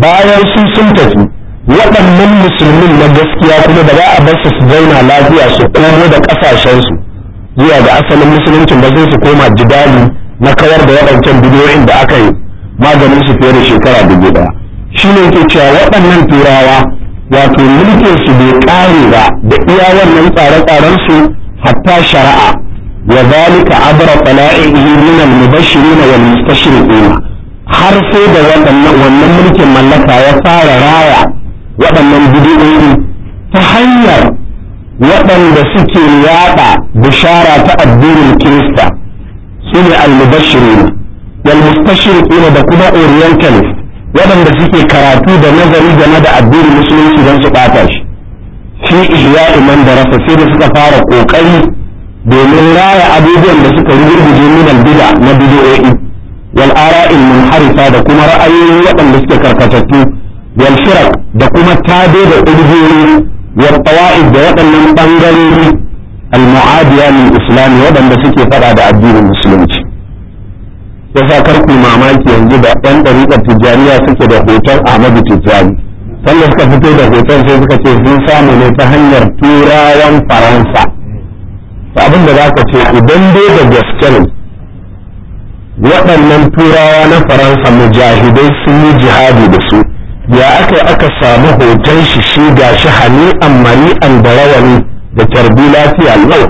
bayan su sun tafi waɗannan musulmin na gaskiya kuma da za a bar su su zauna lafiya su komo da ƙasashensu zuwa ga asalin musuluncin ba zai su koma jidali na kawar da waɗancan bidiyoyin da aka yi maganin su fiye da shekara dubu ɗaya shi ne ke cewa waɗannan turawa wato mulkin su bai ƙare ba da iya wannan tsare-tsaren su hatta shari'a wa zalika abra tala'ihi min al-mubashirin wal mustashriqin har sai da wannan mulkin mallaka ya fara raya waɗannan bidiyoyi ta hanyar waɗanda suke yaɗa bishara ta addinin kirista su ne al-mubashirin wal mustashriqin da kuma orientalist waɗanda suke karatu da nazari game da addinin musulunci don su ɓata shi fi ihya'i man darasa sai da suka fara ƙoƙari domin raya abubuwan da suka rugurguje min al-bid'a na bid'o'i wal ara'il munharifa da kuma ra'ayoyi waɗanda suke karkatattu wal firaq da kuma tade da ƙungiyoyi wal tawa'id da waɗannan bangarori al-mu'adiya lil islam waɗanda suke faɗa da addinin musulunci yasa kar ku mamaki yanzu da ɗan ɗariƙar tijjaniya suke da hoton Ahmadu Tijjani sannan suka fito da hoton sai suka ce sun samu ne ta hanyar turawan Faransa abin da za ka ce idan dai da gaske ne waɗannan turawa na Faransa mujahidai sun yi jihadi da su ya aka aka samu hoton shi shi ga shi hani'an mari'an da rawani da tarbi lafiya lau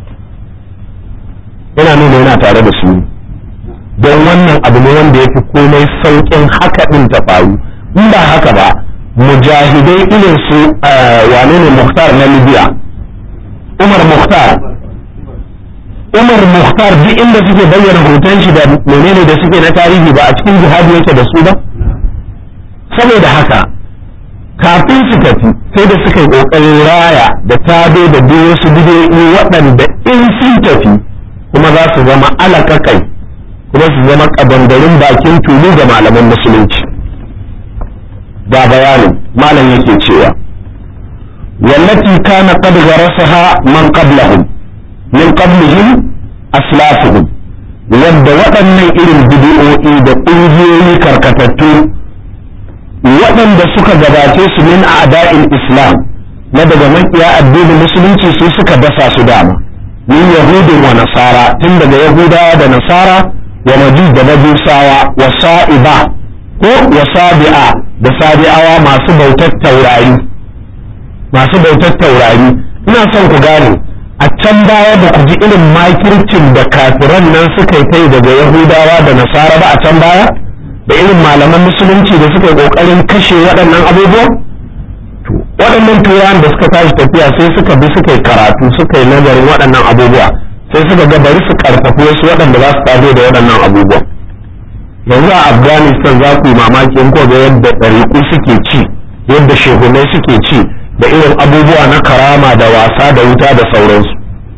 yana nuna yana tare da su don wannan abu ne wanda ya fi komai sauƙin haka ɗin ta faru in ba haka ba mujahidai irin su wane ne muhtar na libya umar muhtar umar muhtar duk inda suke bayyana hoton shi da menene da suke na tarihi ba a cikin jihadi yake da su ba saboda haka kafin su tafi sai da suka yi ƙoƙarin raya da tado da duk wasu bidiyoyi waɗanda in sun tafi kuma za su zama alaƙaƙai kuma su zama kabangarin bakin tulu ga malaman musulunci ga bayanin malam yake cewa wallati kana qad gharasaha man qablahum min qablihim aslafuhum wanda waɗannan irin bid'o'i da ƙungiyoyi karkatattu waɗanda suka gabace su min a'da'il islam na daga makiya addinin musulunci su suka dasa su dama min yahudin wa nasara tun daga yahudawa da nasara wa majus da majusawa wa sa'iba ko wa sabi'a da sabi'awa masu bautar taurari masu bautar taurari ina son ku gane a can baya ba ku ji irin makircin da kafiran nan suka yi kai daga yahudawa da nasara ba a can baya da irin malaman musulunci da suka yi kokarin kashe waɗannan abubuwan waɗannan turawan da suka tashi tafiya sai suka bi suka yi karatu suka yi nazarin waɗannan abubuwa sai suka ga bari su karfafi wasu waɗanda za su tazo da waɗannan abubuwan yanzu a afghanistan za ku yi mamaki in ga yadda ɗariƙu suke ci yadda shehunai suke ci da irin abubuwa na karama da wasa da wuta da sauransu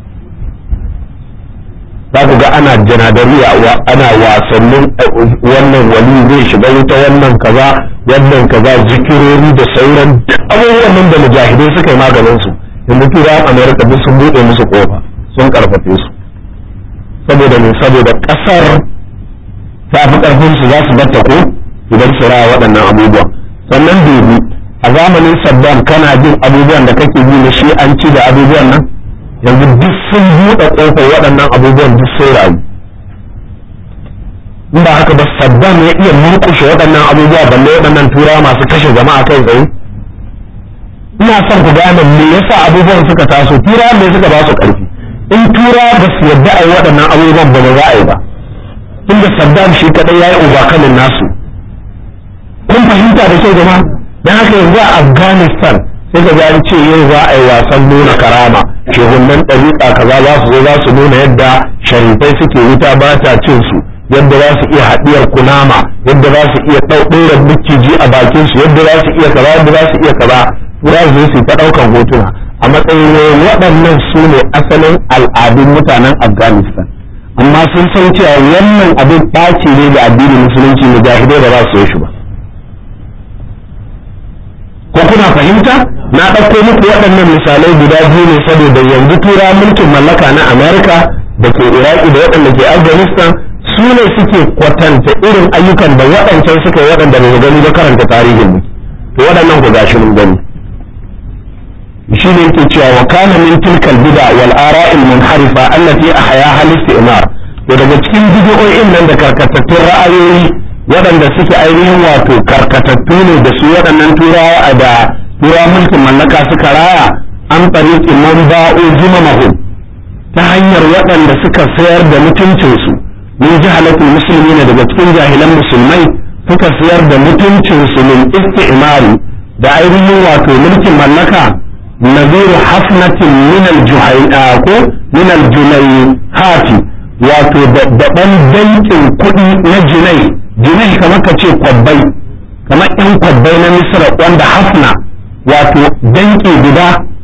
za ku ga ana janadariya ana wasannin wannan wali zai shiga wuta wannan kaza wannan kaza zikirori da sauran abubuwan nan da mujahidai suka yi maganin su yanzu turawan amerika duk sun buɗe musu kofa sun karfafe su saboda ne saboda kasar ta fi karfin su za su batta ko idan su raya waɗannan abubuwan sannan dubi a zamanin saddam kana jin abubuwan da kake ji na shi an ci da abubuwan nan yanzu duk sun buɗe ƙofar waɗannan abubuwan duk sai rayu in ba haka ba saddam ya iya murƙushe waɗannan abubuwa balle waɗannan turawa masu kashe jama'a kai tsaye ina son ku gane me yasa abubuwan suka taso turawa me suka ba su ƙarfi in tura ba su yadda a yi waɗannan abubuwan ba ba za a yi ba inda saddam shi kaɗai ya yi ubakanin nasu kun fahimta da kyau jama'a don haka yanzu a afghanistan sai ka an ce yau za a yi wasan nuna karama shehunan ɗariƙa kaza za su zo za su nuna yadda sharifai suke wuta ba ta cin su yadda za su iya haɗiyar kunama yadda za su iya ɗaura miciji a bakin su yadda za su iya kaza yadda za su iya kaza za su su ta ɗaukan hotuna a matsayin waɗannan su ne asalin al'adun mutanen afghanistan amma sun san cewa wannan abin ɓaci ne ga addinin musulunci mujahidai da za su yi shi ba ko kuna fahimta na ɗauko muku waɗannan misalai guda biyu ne saboda yanzu tura mulkin mallaka na amerika da ke iraki da waɗanda ke afghanistan su su ne suke kwatanta irin ayyukan da waɗancan suka yi waɗanda bai gani ba karanta tarihin mu to waɗannan ku gashi mun gani shi ne yake cewa wa kana min tilkal bid'a wal ara'il munharifa allati ahyaha al-istimar to daga cikin bid'o'in nan da karkatattun ra'ayoyi waɗanda suke ainihin wato karkatattu ne da su waɗannan turawa a da turawa mulkin mallaka suka raya an tsariƙi man ba'o jimamahu ta hanyar waɗanda suka sayar da mutuncinsu min jahalatul musulmi ne daga cikin jahilan musulmai suka sayar da mutuncinsu min isti'mari da ainihin wato mulkin mallaka naziru hafnatin min ko min hati wato da ɗan dankin kuɗi na jinai jinai kamar ka ce kwabbai kamar yan kwabbai na misra wanda hafna wato danki guda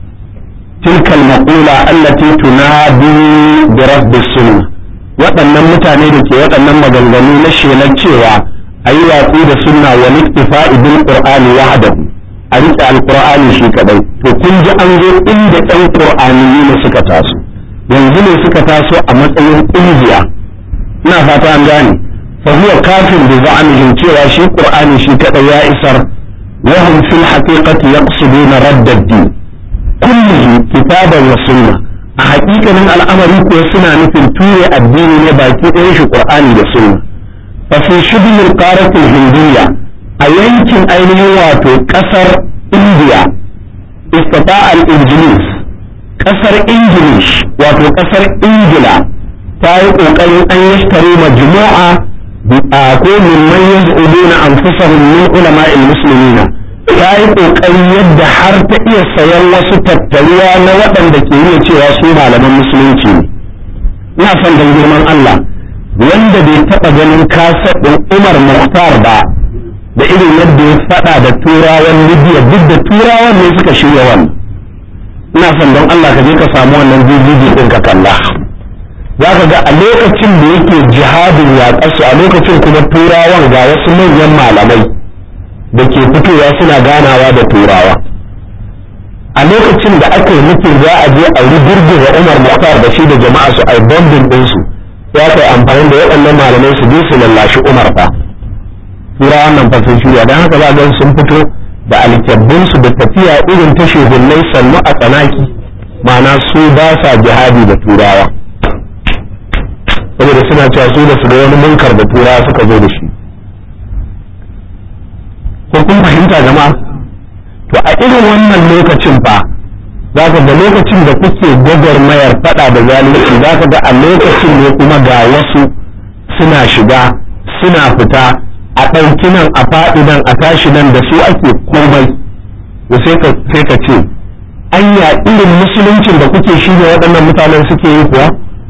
tilkal maqula allati tunadi bi rabbi sunna waɗannan mutane da ke waɗannan maganganu na shelar cewa a yi watsi da sunna wa iktifa'i bil qur'ani wahdahu a riƙe alqur'ani shi kadai to kun ji an zo inda ɗan qur'ani ne suka taso yanzu ne suka taso a matsayin ƙungiya ina fata an gane fa huwa kafin bi za'amihim cewa shi qur'ani shi kadai ya isar wa hum fil haqiqati yaqsiduna radd ad-din kullihi kitaban wa sunna a haƙiƙanin al'amari kuwa suna nufin ture addini ne baki ɗayan shi qur'ani da sunna fa fi shibhil qaratil hindiyya a yankin ainihin wato ƙasar indiya istata al-injilis ƙasar ingilish wato ƙasar ingila ta yi ƙoƙarin an yashtari majmu'a a ko mimman yaz'uduna anfusahum min ulama'il muslimina ta yi ƙoƙari yadda har ta iya sayan wasu tattaruwa na waɗanda ke iya cewa su malaman musulunci ne ina son dan girman Allah wanda bai taɓa ganin kaset ɗin Umar Mukhtar ba da irin yadda ya faɗa da turawan Libya duk da turawan ne suka shirya wannan ina son don Allah ka je ka samu wannan bidiyo ɗin ka kalla za ka ga a lokacin da yake jihadin yaƙarsu a lokacin kuma turawan ga wasu manyan malamai da ke fitowa suna ganawa da turawa a lokacin da aka yi mutum za a je a rigirgiza umar muhtar da shi da jama'a su ai bombin ɗinsu ya kai amfani da waɗannan malamai su je su lallashi umar fa turawan nan fa sun shirya don haka za ga sun fito da alkyabbinsu da tafiya irin ta shehunnai sannu a tsanaki ma'ana su ba sa jihadi da turawa saboda suna cewa su da su ga wani munkar da turawa suka zo da shi ko kun fahimta jama'a to a irin wannan lokacin fa za ka ga lokacin da kuke gwagwarmayar fada da zalunci za ka ga a lokacin ne kuma ga wasu suna shiga suna fita a ɗauki nan a faɗi nan a tashi nan da su ake komai da sai ka ce anya irin musuluncin da kuke shi waɗannan mutanen suke yi kuwa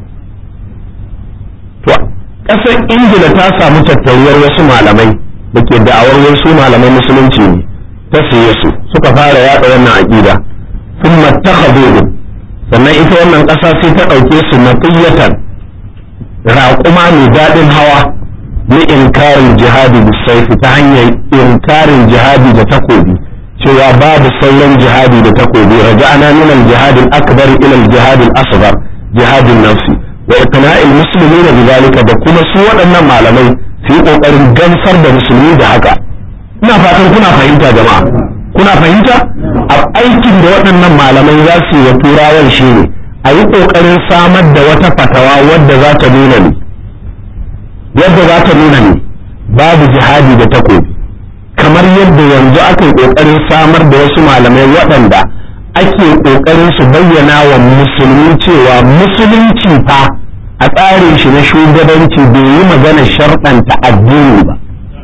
to ƙasar ingila ta samu tattaruwar wasu malamai da ke da'awar wasu malamai musulunci ne ta siye su suka fara yaɗa wannan aƙida sun mattakhadhu sannan ita wannan ƙasa sai ta ɗauke su matiyatan raƙuma mai daɗin hawa na inkarin jihadi da saifi ta hanyar inkarin jihadi da takobi cewa babu sauran jihadi da takobi raja'ana min al-jihad al-akbar ila al-jihad al-asghar jihadin nafsi wa iqna'il muslimina bidhalika da kuma su waɗannan malamai su yi kokarin gamsar da musulmi da haka ina fatan kuna fahimta jama'a kuna fahimta a aikin da waɗannan malamai za su yi wa turawan shine a yi kokarin samar da wata fatawa wadda za ta nuna ne yadda za ta nuna ne babu jihadi da takobi kamar yadda yanzu aka yi ƙoƙarin samar da wasu malamai waɗanda ake ƙoƙarin su bayyana wa musulmi cewa musulunci fa a tsarin shi na shugabanci bai yi magana sharɗanta addini ba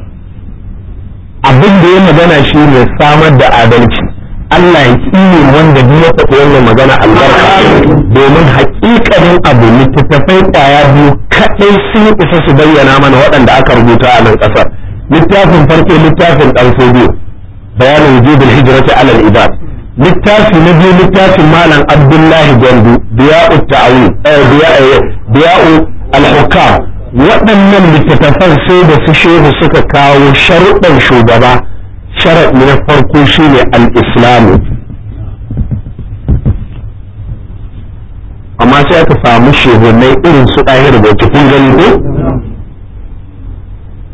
abin da ya magana shi ne samar da adalci Allah ya tsine wanda duk ya faɗi wannan magana albarka domin haƙiƙanin abu littattafai ƙwaya biyu kaɗai sun isa su bayyana mana waɗanda aka rubuta a nan ƙasar littafin farko littafin ɗan fodiyo bayanin wujubul hijrati alal ibad littafi na biyu littafin malam abdullahi gwandu biya'u ta'awi biya'u al-hukam waɗannan littattafan sai da su shehu suka kawo sharuɗan shugaba sharaɗi na farko shine al-islamu amma sai aka samu shehunai irin su ɗahir da kun gani ko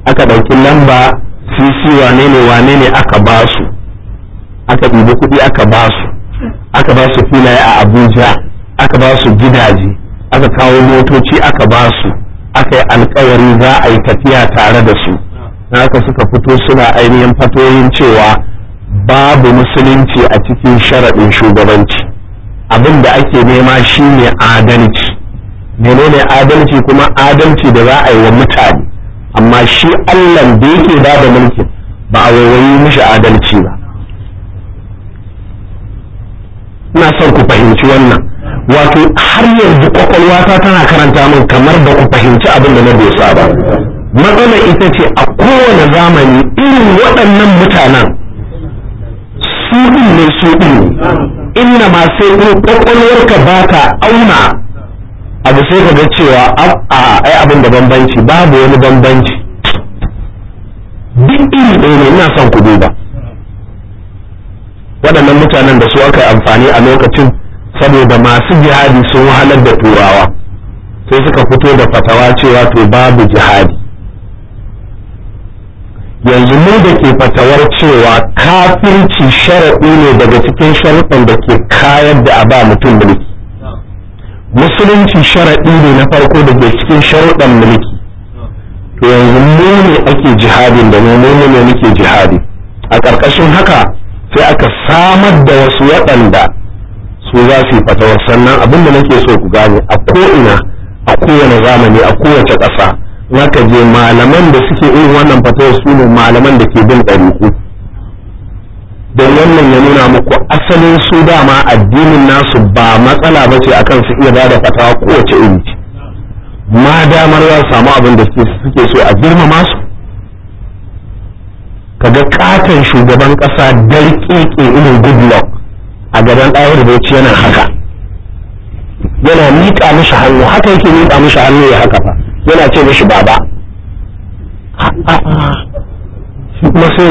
aka ɗauki lamba cc wane ne wane ne aka ba su aka ɗibi kuɗi aka ba su aka ba su filaye a abuja aka ba su gidaje aka kawo motoci aka ba su aka yi alkawari za a yi tafiya tare da su haka suka fito suna ainihin fatoyin cewa babu musulunci a cikin sharaɗin shugabanci abin da ake nema shine adalci menene adalci kuma adalci da za a yi wa mutane amma shi allah da yake ba da mulkin ba a waiwayi mishi adalci ba ina son ku fahimci wannan wato har yanzu kwakwalwata tana karanta min kamar da ku fahimci abin da na dosa ba matsalar ita ce a kowane zamani irin waɗannan mutanen su ɗin ne su ɗin ne inna ma sai in kwakwalwarka ba ta auna abu sai ka ga cewa a ai abin da bambanci babu wani bambanci duk iri ɗaya ne ina son ku duba waɗannan mutanen da su aka yi amfani a lokacin saboda masu jihadi sun wahalar da turawa sai suka fito da fatawa cewa to babu jihadi yanzu mu da ke fatawar cewa kafirci sharaɗi ne daga cikin sharuɗan da ke kayar da a ba mutum mulki musulunci sharaɗi ne na farko da ke cikin sharuɗan mulki to yanzu mu ne ake jihadin da mu mu ne muke jihadi a ƙarƙashin haka sai aka samar da wasu waɗanda su za su yi fatawar sannan abin da nake so ku gane a ko'ina a kowane zamani a kowace ƙasa naka je malaman da suke irin wannan fatawar su ne malaman da ke bin ɗariƙu don wannan ya nuna muku asalin su dama addinin nasu ba matsala ba ce akan su iya bada fatawa kowace iri ce ma damar ya samu abin da suke so a girmama su kaga katon shugaban ƙasa darƙeƙe irin goodluck a gaban ɗayar bauchi yana haka yana miƙa mishi hannu haka yake miƙa mishi hannu ya haka fa yana ce mishi baba shi kuma sai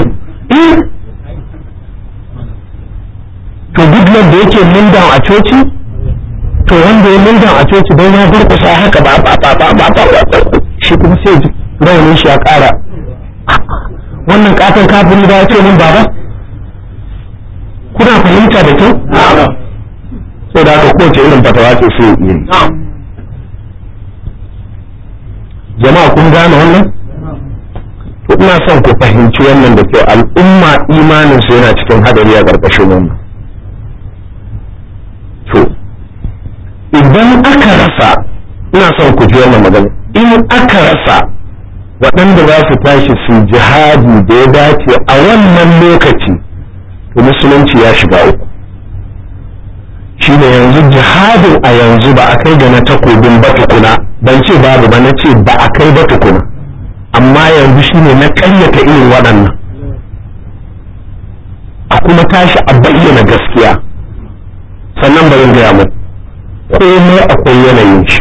to goodluck da yake mindan a coci to wanda ya mindan a coci don ya durkusa haka ba ba ba ba ba ba shi kuma sai raunin shi ya ƙara wannan katon kafin da ya ce min baba kuna fahimta da kyau so da haka kowace irin fatawa ce sai iya yi jama'a kun gane wannan to ina son ku fahimci wannan da kyau al'umma imanin su yana cikin hadari a ƙarƙashin wannan to idan aka rasa ina son ku ji wannan magana in aka rasa waɗanda za su tashi su jihadi da ya dace a wannan lokaci to musulunci ya shiga uku shi ne yanzu jihadin a yanzu ba a kai ga na takobin ba tukuna ban ce babu ba na ce ba a kai ba tukuna amma yanzu shi ne na ƙaryata irin waɗannan a kuma tashi a bayyana gaskiya sannan bari gaya mu komai akwai yanayin shi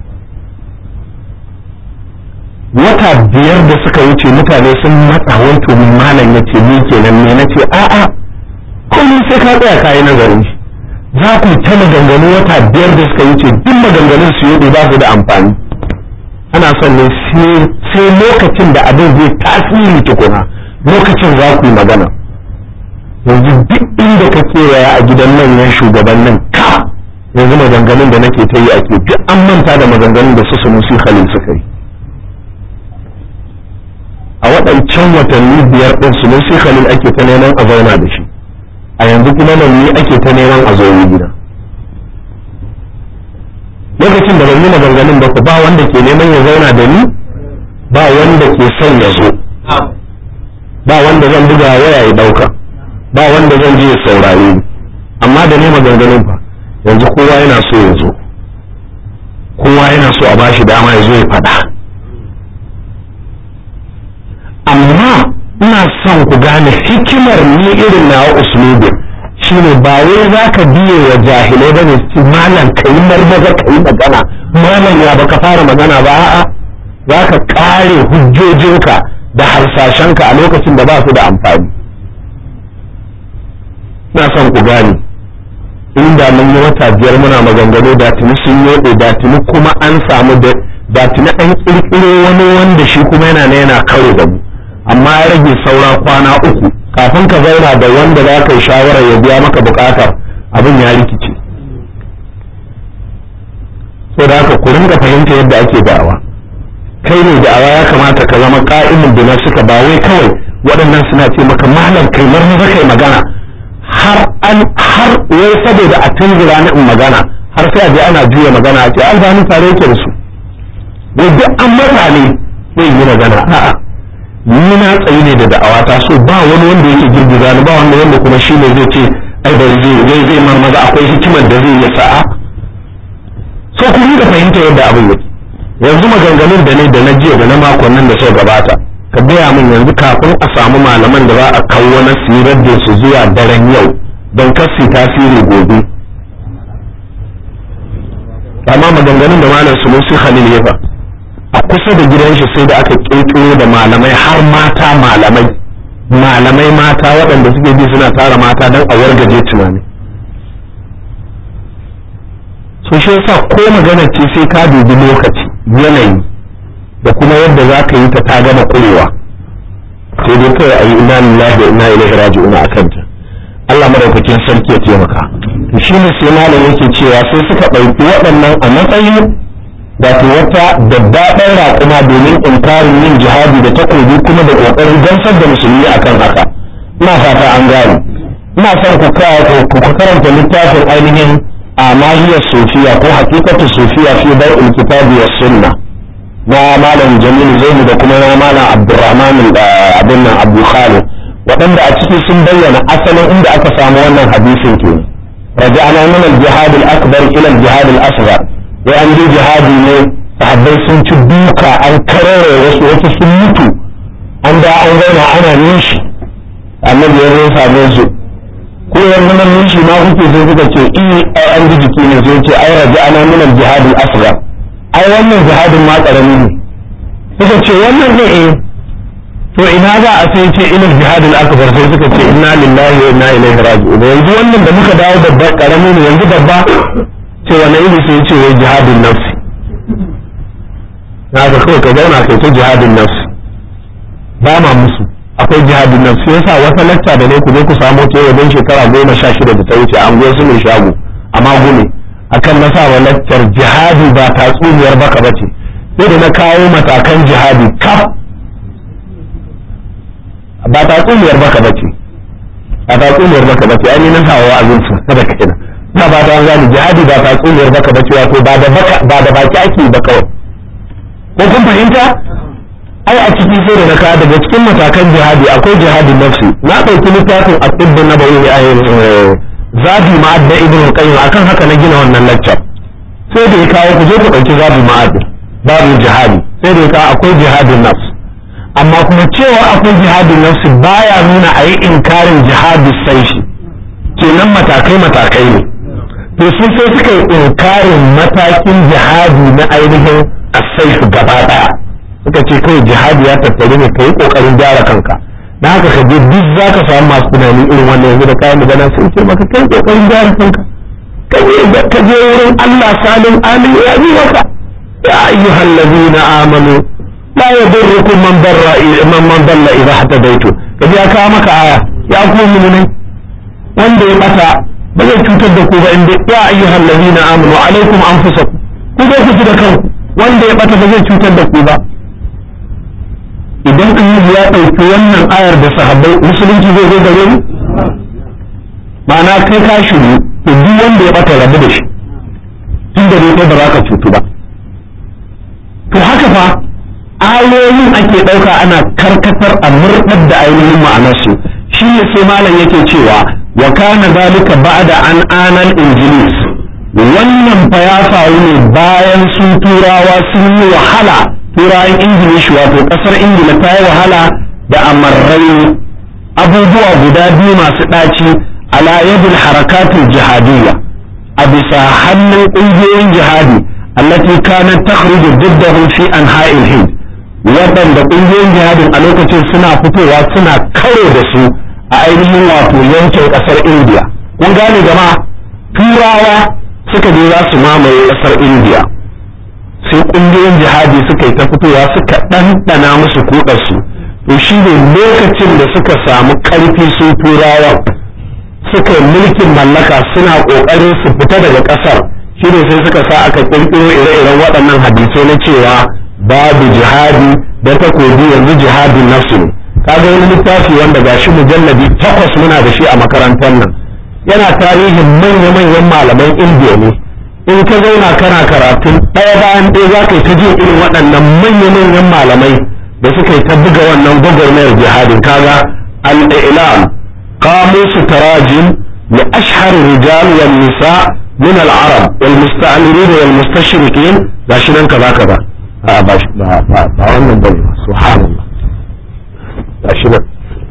wata biyar da suka wuce mutane sun matsa wanto malam ya ce ni kenan ne na ce a'a kullum sai ka tsaya kayi nazarin shi za ku ta maganganu wata biyar da suka wuce duk maganganun su yi ba su da amfani ana son ne sai lokacin da abin zai tasiri tukuna lokacin za ku yi magana yanzu duk inda ka kewaya a gidan manyan shugabannin ka yanzu maganganun da nake ta yi ake duk an manta da maganganun da su sunusi khalil suka yi a waɗancan watanni biyar ɗin su sai khalil ake ta neman a zauna da shi a yanzu kuma nan ni ake ta neman a zo gida lokacin da ban yi maganganun ba ba wanda ke neman ya zauna da ni ba wanda ke son ya zo ba wanda zan buga waya ya ɗauka ba wanda zan je ya saurare ni amma da ne maganganun fa yanzu kowa yana so ya zo kowa yana so a bashi dama ya zo ya faɗa amma ina son ku gane hikimar ni irin nawa uslubin shine ba wai za ka biye wa jahilai ba ne su malam ka yi marmaza ka yi magana malam ya baka fara magana ba a'a za ka kare hujjojinka da harsashenka a lokacin da ba su da amfani ina son ku gane inda mun yi wata biyar muna maganganu da tuni sun yoɗe da tuni kuma an samu da tuna ɗan ƙirƙiro wani wanda shi kuma yana na yana karo da mu amma ya rage saura kwana uku kafin ka zauna da wanda za ka yi shawarar ya biya maka buƙatar abin ya rikice so da haka ku ringa fahimta yadda ake da'awa kai ne da'awa ya kamata ka zama ka'imin da suka ba wai kawai waɗannan suna ce maka malam kai marmaza kai magana har an har wai saboda a tunzura ni in magana har sai a je ana juya magana a ce albani tare yake da su wai duk an mata ne zai yi magana a'a ni na tsayi ne da da'awa ta so ba wani wanda yake girgiza ni ba wanda wanda kuma shi ne zai ce ai bari zai zai zai marmaza akwai hikimar da zai yi sa'a so ku da fahimta yadda abin yake yanzu maganganun da ne da na jiya da na makon nan da suka gabata ka gaya min yanzu kafin a samu malaman da za a kawo na sirar da su zuwa daren yau don kasi tasiri gobe amma maganganun da malam sulusi khalil ya fa a kusa da gidan shi sai da aka kirkiro da malamai har mata malamai malamai mata waɗanda suke bi suna tara mata don a wargaje tunani so shi yasa ko magana ce sai ka dubi lokaci yanayi da kuma yadda za ka yi ta ta gama kurewa sai dai kawai a yi ina lillahi wa ina ilaihi raji'una a kanta Allah madaukakin sarki ya taimaka to shine sai malam yake cewa sai suka ɗauki waɗannan a matsayin da ta wata daddaɗar raƙuma domin inkarin yin jihadi da takobi kuma da ƙoƙarin gamsar da musulmi akan haka ina fata an gane ina son ku karanta littafin ainihin a mahiyar sufiya ko hakikatu sufiya fi bai'ul kitabi was sunna na malam jamil zainu da kuma na malam abdurrahman abin nan abu khalid waɗanda a ciki sun bayyana asalin inda aka samu wannan hadisin ke raja'ana min al-jihad al-akbar ila al-jihad al-asghar wai an je jihadi ne sahabbai sun ci duka an karare wasu wasu sun mutu an da an zauna ana nishi annabi ya zo same su ko yanzu nan nishi ma kuke sai suka ce i ai an ji jiki ne sai ce ai raja'ana min al-jihad al-asghar ai wannan jihadin ma karami ne suka ce wannan ne eh to ina za a sai ce ilal jihadin akbar sai suka ce inna lillahi wa inna ilaihi raji'un yanzu wannan da muka dawo babba karami ne yanzu babba ce wani iri sai ce wai jihadin nafsi na ga kawai ka zauna kai ta jihadin nafsi ba ma musu akwai jihadin nafsi yasa wata lacca da ne ku je ku samu ta wajen shekara goma sha shida da ta wuce an su mai shago amma gume akan na sa laccar jihadi ba tatsuniyar baka bace sai da na kawo matakan jihadi kaf ba tatsuniyar baka bace a tatsuniyar baka bace ai na sa wa'azin su da kaina na ba da gani jihadi ba tatsuniyar baka bace wato ba da baka ba da baki ake ba kawai ko kun fahimta ai a ciki sai da na kawo daga cikin matakan jihadi akwai jihadin nafsi na ɗauki littafin at-tibb nabawi a zabi ma'ad da ibn qayyim akan haka na gina wannan lecture sai da ya kawo ku je ku dauki zabi ma'ad babu jihadi sai da ya kawo akwai jihadin nafs amma kuma cewa akwai jihadin nafs baya nuna a yi inkarin jihadi sai shi kenan matakai matakai ne to sun sai suka yi inkarin matakin jihadi na ainihin asaifu gaba daya suka ce kawai jihadi ya tattare ne kai kokarin gyara kanka da haka ka je duk za ka samu masu tunani irin wannan yanzu da kayan magana sun ce maka kai kokarin gyara kanka ka je wurin Allah salim amin ya yi maka ya ayyuhal ladina amanu la yadurrukum man darra man man dalla idha hatadaitu ka je ka maka aya ya ku mu'minai wanda ya bata ba zai cutar da ku ba inda ya ayyuhal ladina amanu alaikum anfusakum ku zo ku ji da kanku wanda ya bata ba zai cutar da ku ba idan annabi ya ɗauki wannan ayar da sahabbai musulunci zai zo gare mu ma'ana kai ka shiru to duk wanda ya bata rabu da shi tun da dai ba za ka cutu ba to haka fa ayoyin ake ɗauka ana karkatar a murɗar da ainihin ma'anarsu shi ne sai malam yake cewa wa kana zalika ba'da an anal injilis wannan fa ya faru ne bayan su turawa sun yi wahala turawan ingilishi wato kasar ingila ta yi wahala da amarrai abubuwa guda biyu masu ɗaci ala yadul harakatul jihadiyya a bisa hannun ƙungiyoyin jihadi allati kanat takhruju diddahum fi anha'il hind waɗanda ƙungiyoyin jihadin a lokacin suna fitowa suna karo da su a ainihin wato yankin ƙasar indiya kun gane jama'a turawa suka je za su mamaye ƙasar indiya sai ƙungiyoyin jihadi suka yi ta fitowa suka ɗanɗana musu kuɗarsu to shi ne lokacin da suka samu ƙarfi sun turawan suka yi mulkin mallaka suna ƙoƙarin su fita daga ƙasar shi ne sai suka sa aka ƙirƙiro ire-iren waɗannan hadisai na cewa babu jihadi da takobi yanzu jihadin nafsu ne kaga wani littafi wanda gashi mujalladi takwas muna da shi a makarantar nan yana tarihin manya-manyan malaman indiya ne in ka zauna kana karatun ɗaya bayan ɗaya za ka yi ta jin irin waɗannan manya-manyan malamai da suka yi ta buga wannan gwagwarmayar jihadin kaga al-ilam qamusu tarajim li ashhar rijal wal nisa min al-arab wal musta'mirin wal mustashriqin gashi nan kaza kaza a ba ba wannan bane subhanallah gashi nan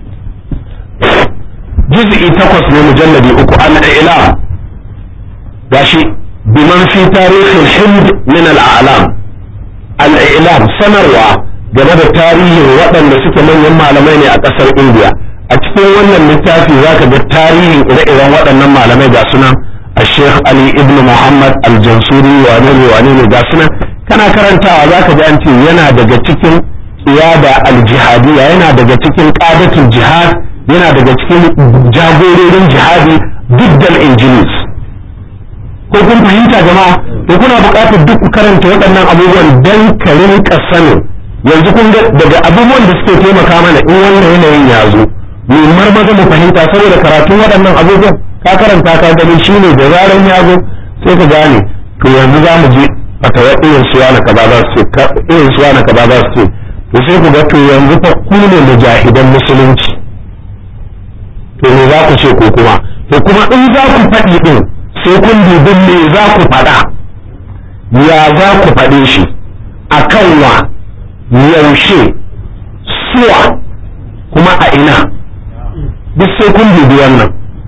juz'i takwas ne mujalladi uku al-ilam gashi biman fi tarihin hind min al-a'lam al-ilam sanarwa game da tarihin waɗanda suke manyan malamai ne a ƙasar indiya a cikin wannan littafi zaka ga tarihin ire-iren waɗannan malamai ga sunan الشيخ علي ابن محمد الجنسوري wane ne wane ne ga sunan kana karantawa zaka ji an ce yana daga cikin qiyada al-jihadiyya yana daga cikin qadatul jihad yana daga cikin jagororin jihadi diddal injilis ko kun fahimta jama'a to kuna buƙatar duk ku karanta waɗannan abubuwan dan ka rinka sanin yanzu kun ga daga abubuwan da suke taimaka mana in wannan yanayin ya zo mu marmaza mu fahimta saboda karatun waɗannan abubuwan ka karanta ka gani shine da zaran ya zo sai ka gane to yanzu za mu je fatawa irin suwa na kaza za su ce irin suwa na kaza za su ce to sai ku ga to yanzu fa ku ne mujahidan musulunci to me za ku ce ko kuma to kuma in za ku faɗi din sai kun dubi me za ku faɗa ya za ku faɗe shi a kan wa yaushe suwa kuma a ina duk sai kun dubi wannan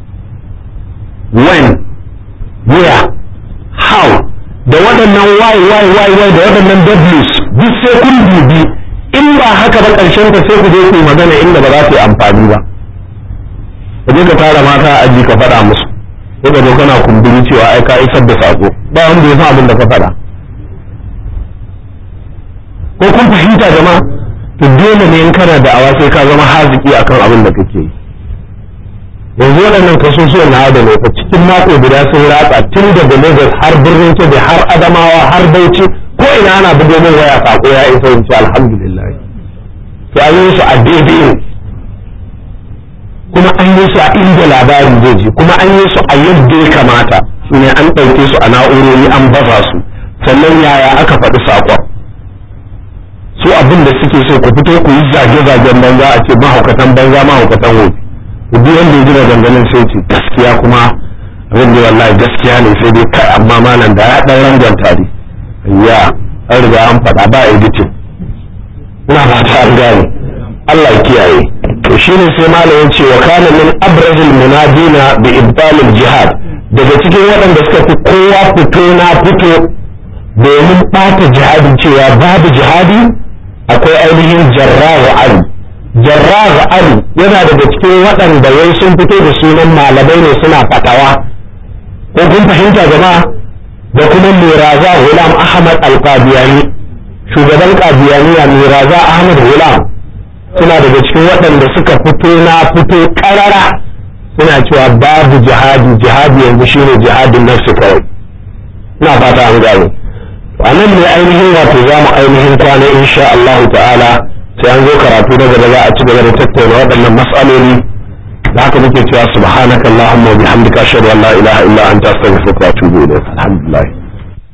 when where how da waɗannan why why why why da waɗannan w's duk sai kun dubi in ba haka ba ƙarshen ta sai ku je ku magana inda ba za ta yi amfani ba ka je ka tara mata a aji ka faɗa musu sai ka zo kana kumburi cewa ai ka isar da sako ba wanda ya san abin da ka faɗa ko kun fahimta jama'a to dole ne in kana da awa sai ka zama haziki akan abin da kake yi yanzu waɗannan kasusuwan na da fa cikin mako guda sun ratsa tun daga Lagos har birnin Kebbi har Adamawa har Bauchi ko ina ana bugo min waya sako ya isa in ce alhamdulillah to an yi su a daidai kuma an yi su a inda labarin zai je kuma an yi su a yadda ya kamata su ne an ɗauke su a na'urori an baza su sannan yaya aka faɗi saƙon su abin da suke so ku fito ku yi zage-zagen banza a ce mahaukatan banza mahaukatan wofi ku bi wanda ya ji maganganun sai ce gaskiya kuma abin da wallahi gaskiya ne sai dai kai amma malam da ya ɗan rangwanta ne ya an riga an faɗa ba editing ina fata an gane Allah ya kiyaye to shine sai malam ya ce wa kana min abrazil munadina bi ibtalil jihad daga cikin waɗanda suka fi kowa fito na fito domin ɓata jihadin cewa babu jihadi akwai ainihin jarrahu ali jarrahu ali yana daga cikin waɗanda wai sun fito da sunan malamai ne suna fatawa ko kun fahimta jama'a da kuma miraza hulam ahmad al-qadiyani shugaban qadiyaniya miraza ahmad hulam suna daga cikin waɗanda suka fito na fito ƙarara suna cewa babu jihadi jihadi yanzu shine jihadin nafsi kawai ina fata an gane a nan ne ainihin wato za mu ainihin kwana insha Allah ta'ala sai an zo karatu na gaba za a ci gaba da tattauna waɗannan mas'aloli da haka muke cewa subhanakallahumma wa bihamdika ashhadu an la ilaha illa anta astaghfiruka wa atubu ilayk alhamdulillah